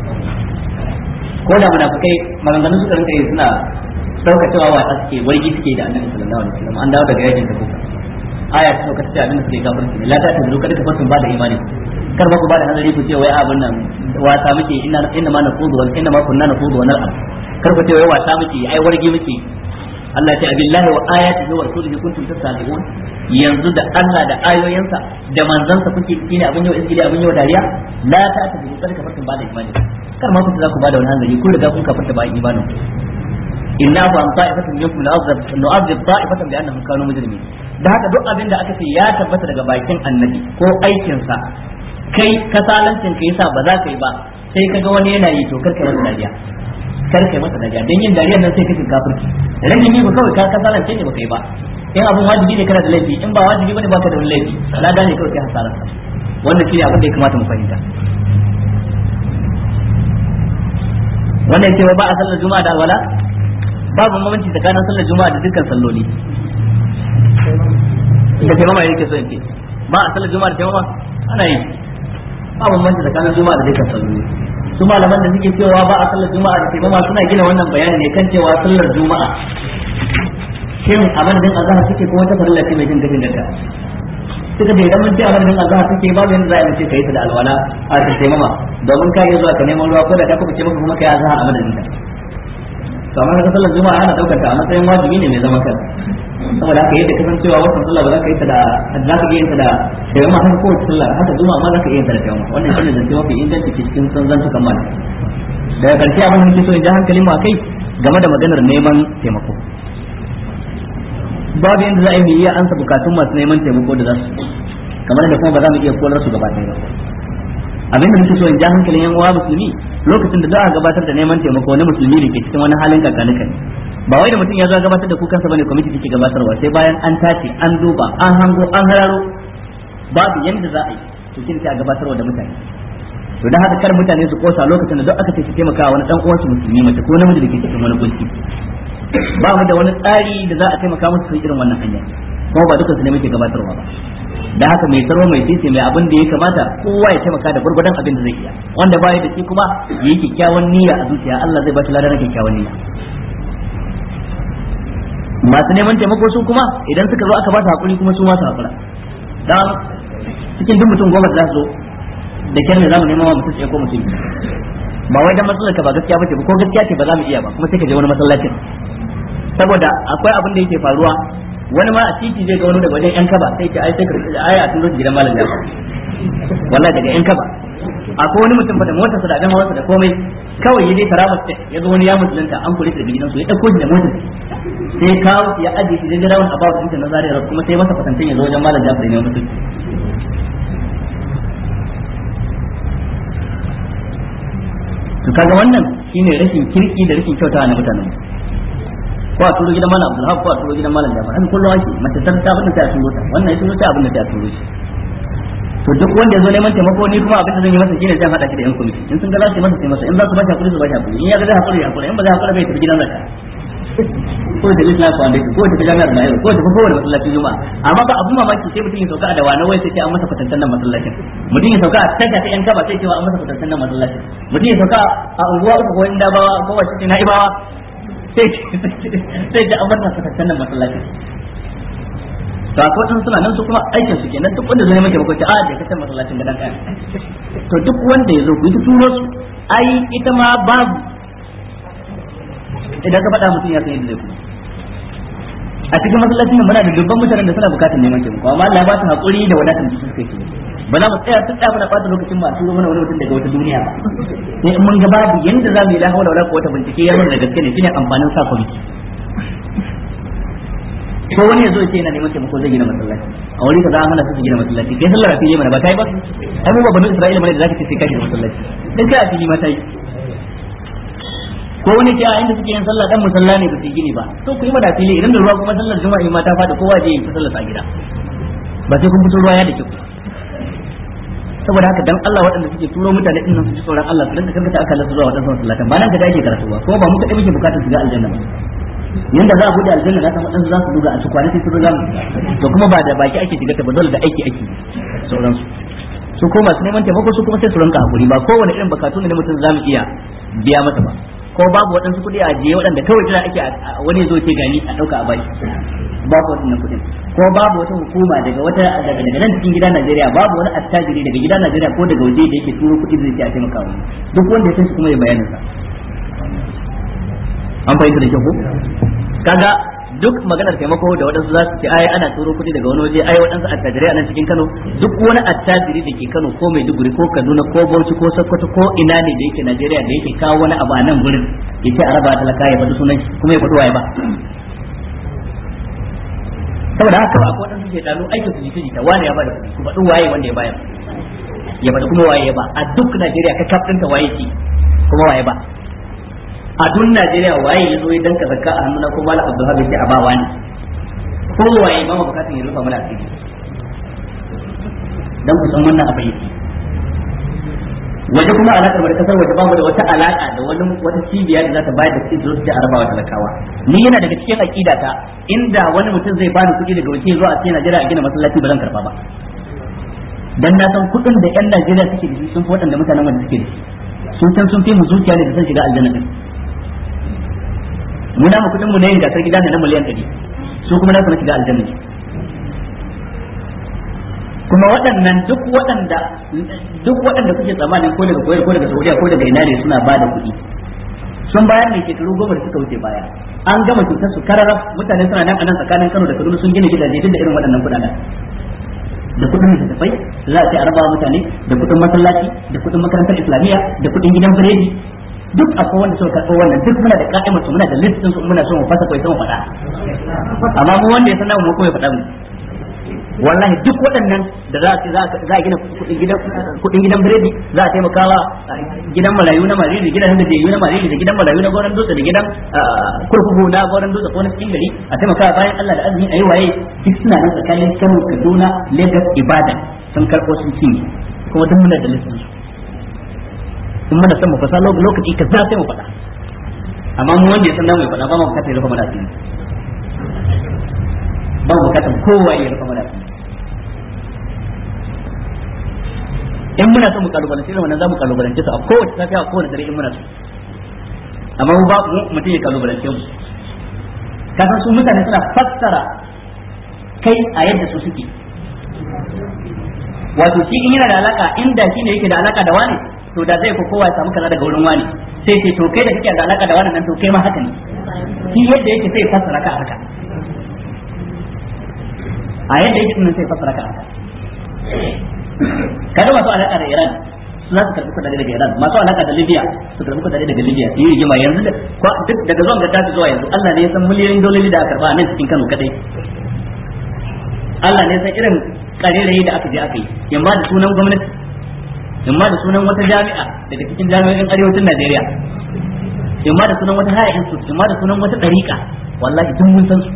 ko da munafikai maganganun suka rinka yi suna dauka cewa wata suke wargi suke da annabi sallallahu alaihi wasallam an dawo daga yakin ta kuka aya ta sauka ta abin da suke kafirci ne la ta ta zuka duka fasun ba da imani kar ba ku ba da hanzari ku ce wai abin nan wata muke inna inna ma naqudu wa inna ma kunna naqudu wa nal'ab kar ku ce wai wata muke ai wargi muke Allah ya ce abillahi wa ayatihi wa rasulihi kuntum tastabi'un yanzu da Allah da ayoyinsa da manzansa kuke shine abin yau izgili abin yau dariya la ta ta zuka duka fasun ba da imani kar ma ku za ku ba da wani hanzari kun riga kun kafarta ba imanin inna fa an ta'ifatun minkum la'azab nu'adhib ta'ifatan bi annahum kanu mujrimin da haka duk abin da aka ce ya tabbata daga bakin annabi ko aikin sa kai kasalancin ka yasa ba za ka yi ba sai ka ga wani yana yi to kar kai masa dariya kar kai masa dariya dan yin dariyar nan sai ka shiga kafirci rage ni ba kawai ka kasalance ne ba kai ba in abun wajibi ne kana da laifi in ba wajibi bane baka da wani laifi la gane kawai kai hasarar wannan shine abin da ya kamata mu fahimta wannan cewa ba a sallar juma'a da alwala babu bambanci tsakanin sallar juma'a da dukkan salloli da taimama yake so yake ba a sallar juma'a da taimama ana yi ba bambanci tsakanin juma'a da dukkan salloli su malaman da suke cewa ba a sallar juma'a da taimama suna gina wannan bayani ne kan cewa sallar juma'a shin a madadin azhar suke ko wata farilla ce mai jin gashin gata suka da idan mun ce a madadin azhar suke babu yanda za a yi kai ta da alwala a ta taimama domin ka iya zuwa ka neman ruwa ko da ka kuma ce maka kuma kai azhar a madadin ta to amma ka sallar juma'a ana daukar ta a matsayin wajibi ne mai zaman kansa saboda haka yadda kasancewa wannan sallah ba za ka yi ta da za ka iya yin ta da tayyama haka kowace sallah haka zuma ma za ka iya yin ta da tayyama wannan shine zance mafi inganci cikin zantukan mal daga karshe abin da nake so in ji hankalin mu akai game da maganar neman taimako babu yadda za a yi iya ansa bukatun masu neman taimako da za su kamar da kuma ba za mu iya kolar su gaba ɗaya ba abin da nake so in ji hankalin yan uwa musulmi lokacin da za a gabatar da neman taimako na musulmi da ke cikin wani halin kakanuka ba wai da mutum ya zo gabatar da kukansa bane kwamiti take gabatarwa sai bayan an tace an duba an hango an hararo babu yadda za a yi to kin sai a gabatarwa da mutane to dan haka kar mutane su kosa lokacin da duk aka ce su taimaka wani dan uwansu musulmi mace ko namiji da ke cikin wani kunci ba mu da wani tsari da za a taimaka musu su irin wannan hanya kuma ba duka su ne muke gabatarwa ba da haka mai tsaro mai sisi mai abin da ya kamata kowa ya taimaka da gurgurdan abin da zai iya wanda baya da shi kuma yayi kyakkyawan niyya a zuciya Allah zai ba shi ladan kyakkyawan niyya masu neman taimako su kuma idan suka zo aka ba su hakuri kuma su ma su hakura dan cikin duk mutum goma da zo da kyar ne zamu nema wa mutum ko mutum ba wai dan matsalar ka ba gaskiya bace ba ko gaskiya ce ba za mu iya ba kuma sai ka je wani masallacin saboda akwai abin da yake faruwa wani ma a titi zai ga wani daga wajen yan kaba sai ce ai sai ka ai a tun zo gidan malam jafa wallahi daga yan kaba akwai wani mutum fa da motarsa da abin hawarsa da komai kawai ya je karamar ce ya zo wani ya musulunta an kula daga gidansu ya dauko shi da motar sai kawo ya aje shi da rawun abawa da na zariyar kuma sai masa fatantin ya zo wajen malam jafa ne mutum to kaga wannan shine rashin kirki da rashin kyautawa na mutanen ko a turo gidan malam Abdulhab ko a turo gidan malam Jafar haka kullum ake mace ta ta abin da ta turo ta wannan ya turo ta abin da ta turo shi to duk wanda ya zo neman taimako ni kuma abin da zan yi masa shine zan hada shi da yan komiti in sun ga za su yi masa sai masa in za su ba shi hakuri su ba shi hakuri in ya ga zai hakuri hakuri in ba zai hakuri bai tafi gidan zakka ko da Islam Foundation ko da jami'ar Bayero ko da kowane masallacin Juma'a amma ba abun mamaki sai mutum ya sauka a da wani wai sai ce an masa kwatantan nan masallacin mutum ya sauka a tasha ta yan kaba sai cewa an masa kwatantan nan masallacin mutum ya sauka a unguwa uku ko inda bawa ko wace ce na ibawa sai sai da an masa kwatantan nan masallacin to akwai wadansu suna nan su kuma aikin su kenan duk wanda zai maka bakwai a da kace masallacin da dan kai to duk wanda ya zo ku yi turo su ai ita ma babu idan ka faɗa mutum ya san yadda zai kuma a cikin masallacin nan muna da dubban mutanen da suna bukatar neman taimako amma Allah ya ba su hakuri da wadatar da suka yi ba za mu tsaya tun da muna ɓata lokacin ba turo mana wani mutum daga wata duniya ba sai in mun ga babu yanda za mu yi la hawla wala quwwata bincike ya nuna da gaske ne shine amfanin sa kwamiti ko wani ya zo ce yana neman taimako zai gina masallaci a wuri ka za a hana su gina masallaci kai sallar a fili mana ba kai ba ai mu ba banu isra'ila mana da zaka ce sai kai gina masallaci dan kai a fili ma tai ko wani ke a inda suke yin sallah dan musalla ne ba su gini ba to ku yi mana fili idan da ruwa kuma sallar juma'a ma ta fada kowa je yi sallar a gida ba sai kun fito ruwa ya da kyau saboda haka dan Allah waɗanda suke turo mutane din nan su ji tsoron Allah su rinka karkata aka lasu zuwa waɗansu masallatan ba nan da ake karatu ba kuma ba mu kaɗai muke bukatar su ga aljanna ba yanda za a bude aljanna za ta waɗansu za su duga a su kwana sai su riga mu to kuma ba da baki ake shiga ta ba dole da aiki ake sauransu su ko masu neman taimako su kuma sai su rinka hakuri ba kowane irin bukatu ne mutum za mu iya biya masa ba ko babu waɗansu kuɗi a jiye waɗanda kawai jira ake wani zo ce gani a ɗauka a baki babu waɗannan kuɗin ko babu wata hukuma daga wata daga daga nan cikin gida Najeriya babu wani attajiri daga gida Najeriya ko daga waje da yake turo kuɗi zai ce a taimaka wani duk wanda ya san shi kuma ya bayanin sa an fahimta da kyau ko kaga duk maganar taimako da waɗansu za su ce ai ana turo kuɗi daga wani waje ai waɗansu attajirai a nan cikin Kano duk wani attajiri da ke Kano ko Maiduguri ko Kaduna ko Bauchi ko Sokoto ko ina ne da yake Najeriya da yake kawo wani abu a nan gurin ya ce a raba talaka ya faɗi sunan shi kuma ya faɗi waye ba saboda haka ba akwai waɗansu ke ɗanu aikin su jita jita wani ya bada kuɗi ku faɗi waye wanda ya bayar ya faɗi kuma waye ya ba a duk Najeriya ka kaf ɗinka waye ki kuma waye ba a duk Najeriya waye ya zo ya danka zakka a hannuna ko mala Abdulhabi sai a ba wani ko waye ba mu bukatun ya rufa mana asiri dan ku san wannan abin yake waje kuma alakar da kasar waje bamu da wata alaka da wani wata cibiya da za ta bayar da kuɗi da su arabawa talakawa ni yana daga cikin aqida ta inda wani mutum zai bani kuɗi daga waje zuwa a cikin Najeriya a gina masallaci ba zan karba ba dan na san kuɗin da yan Najeriya suke da shi sun fi waɗanda mutanen wanda suke da shi sun san sun fi mu zuciya ne da san shiga aljanna din mu na mu kuɗin mu na yin gasar gida ne na miliyan 100 su kuma na su na shiga aljanna ne kuma waɗannan duk waɗanda duk waɗanda kuke tsammanin ko daga koyar ko daga Saudiya ko daga ina ne suna ba da kuɗi sun bayar ne shekaru goma da suka wuce baya an gama cutar su karara mutane suna nan anan tsakanin Kano da Kaduna sun gina gidaje duk da irin waɗannan kuɗaɗen da kuɗin littattafai za a ce a raba mutane da kuɗin masallaci da kuɗin makarantar islamiyya da kuɗin gidan biredi duk akwai wanda suka karɓo wannan duk muna da ka'imar su muna da listin su muna so mu fasa kai sai mu faɗa amma mu wanda ya san mu ko ya faɗa mu wallahi duk waɗannan da za a za a gina kuɗin gidan biredi za a taimakawa gidan marayu na mariri gidan da jeyu na mariri da gidan marayu na goron dutse da gidan kurkuku na goron dutse ko na cikin gari a taimakawa bayan Allah da azumi ayi waye duk suna nan tsakanin Kano Kaduna Lagos Ibadan sun karɓo sun cinye kuma duk muna da listin su in muna son mu fasa lokaci ka za sai mu faɗa amma mu wanda ya san namu ya faɗa ba mu bukatar ya rufa mana asiri ba mu bukatar kowa ya rufa mana asiri in muna son mu kalubalance da wannan za mu kalubalance su a kowace safiya a kowace dare in muna so amma mu ba mu mutum ya kalubalance mu kasan su mutane suna fassara kai a yadda su suke wato shi in yana da alaka inda shi ne yake da alaka da wani to da zai ko kowa ya samu kaza daga wurin wani sai ce to kai da kake da alaka da wani nan to kai ma haka ne shi yadda yake sai fassara ka haka a yadda yake nan sai fassara ka haka kada masu alaka da Iran su za su karbi kudade daga Iran masu alaka da Libya su karbi kudade daga Libya su yi rigima yanzu da duk daga zuwan gaddafi zuwa yanzu Allah ne ya san miliyoyin dololi da aka karba a nan cikin Kano kadai Allah ne ya san irin karerayi da aka je aka yi yamma da sunan gwamnati yamma da sunan wata jami'a daga cikin jami'o'in arewacin Najeriya yamma da sunan wata haya institute yamma da sunan wata dariƙa wallahi duk mun san su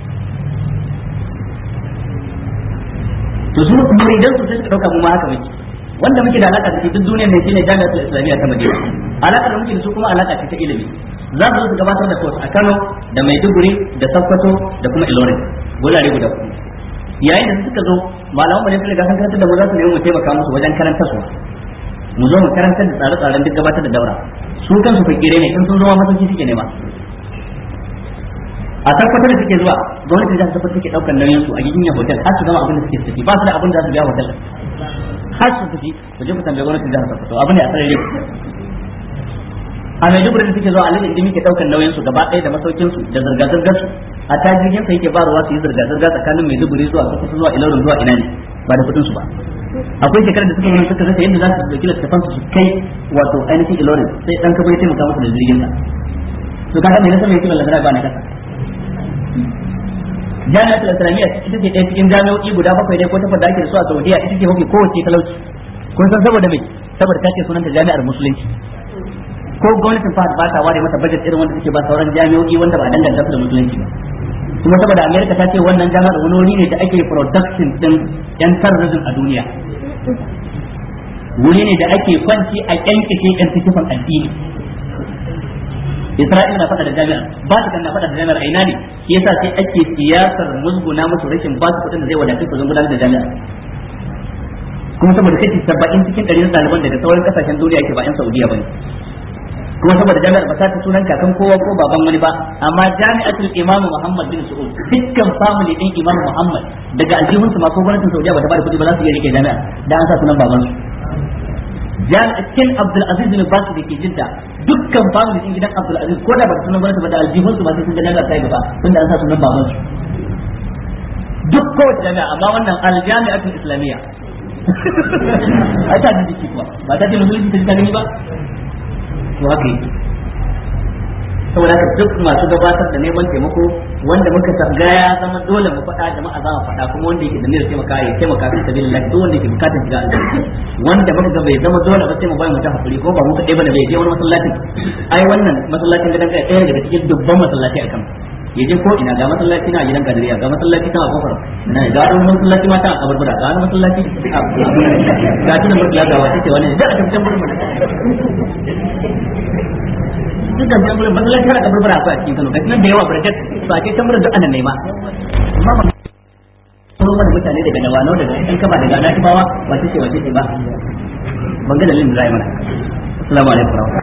to su muridan su sai suka dauka mu ma haka muke wanda muke da alaka da shi duk duniyar ne shine jami'atul islamiyya ta Madina alaka da muke da su kuma alaka ce ta ilimi za su zo su gabatar da course a Kano da Maiduguri da Sokoto da kuma Ilorin gurare guda uku yayin da suka zo malaman mu ne suka ga san karantar da mu za su nemi mu taimaka musu wajen karanta su mu zo mu karantar da tsare-tsaren duk gabatar da daura su kansu fakire ne in sun zo ma masauki suke nema a tabbatar da suke zuwa gwamnati za ta tabbatar take daukar nauyin su a gidan hotel har su gama abin da suke tafi ba su da abin da za su biya hotel har su tafi ku je ku tambaye gwamnati za ta tabbatar abin da a sarari a Maiduguri da suke zuwa alin inda muke daukar nauyin su gaba ɗaya da masaukin su da zirga zirgar su a ta jirgin sa yake ba ruwa su yi zirga zirga tsakanin Maiduguri zuwa Sokoto zuwa Ilorin zuwa ina ne ba da kudin su ba akwai shekarar da suka yi suka rasa yadda za su dauki littafan su kai wato ainihin Ilorin sai dan kabo ya taimaka musu da jirgin sa to kaga me nasa mai kiban ladara ba na kasa jami'atul islamiyya ita ce ɗaya cikin jami'o'i guda bakwai dai ko takwas da ake da su a Saudiya ita ce mafi kowace talauci kun san saboda me saboda ta ce sunanta jami'ar musulunci ko gwamnatin fahad ba ta ware mata budget irin wanda take ba sauran jami'o'i wanda ba danganta su da musulunci ba kuma saboda America ta ce wannan jami'ar wani wuri ne da ake production din yan terrorism a duniya wuri ne da ake kwanci a kyankake yan tikifan addini Isra'ila na faɗa da jami'ar ba ta na faɗa da jami'ar aina ne shi yasa sai ake siyasar musguna musu rashin ba su kuɗin da zai wadatar su gudanar da jami'ar kuma saboda kashi saba'in cikin ɗari na ɗaliban daga sauran kasashen duniya ke ba 'yan Saudiya ba ne kuma saboda jami'ar ba ta ta sunan kakan kowa ko baban wani ba amma jami'atul imamu Muhammad bin Saud dukkan family din imamu Muhammad daga aljihun su ma ko gwamnatin Saudiya ba ta ba da kuɗi ba za su iya rike jami'a da an sa sunan baban su jami'atin Abdul Aziz bin Bas da ke jidda dukkan family din gidan Abdul Aziz ko da ba sunan gwamnati ba da aljihun su ba sai sun ga jami'a ta gaba tunda an sa sunan baban su duk kowace jami'a amma wannan aljami'atul islamiyya a ta jiki kuwa ba ta ce musulunci ta ji ta gani ba to haka yake saboda haka duk masu gabatar da neman taimako wanda muka ga ya zama dole mu faɗa jama'a za mu faɗa kuma wanda yake da niyyar taimaka ya taimaka fi sabilillah duk wanda yake bukatar shiga aljanna wanda muka ga bai zama dole ba sai mu bai mu ta hakuri ko ba mu kaɗai bane bai je wani masallaci ai wannan masallacin gidan kai ɗaya daga cikin dubban masallaci a kan ya je ko ina ga masallaci na gidan kadiriya ga masallaci ta kofar na ga wani masallaci mata a kaburbura ga wani masallaci ga tunan mutula ga wata ce wani da a tafiyan burbura dukkan tambayoyin masallaci har kaburbura akwai a cikin Kano gashi nan da yawa barkat ba ce tambayar da ana nema amma ba kuma mana mutane daga Nawano daga ɗan kaba daga Natibawa wace ce wace ce ba ban ga dalilin da zai mana assalamu alaikum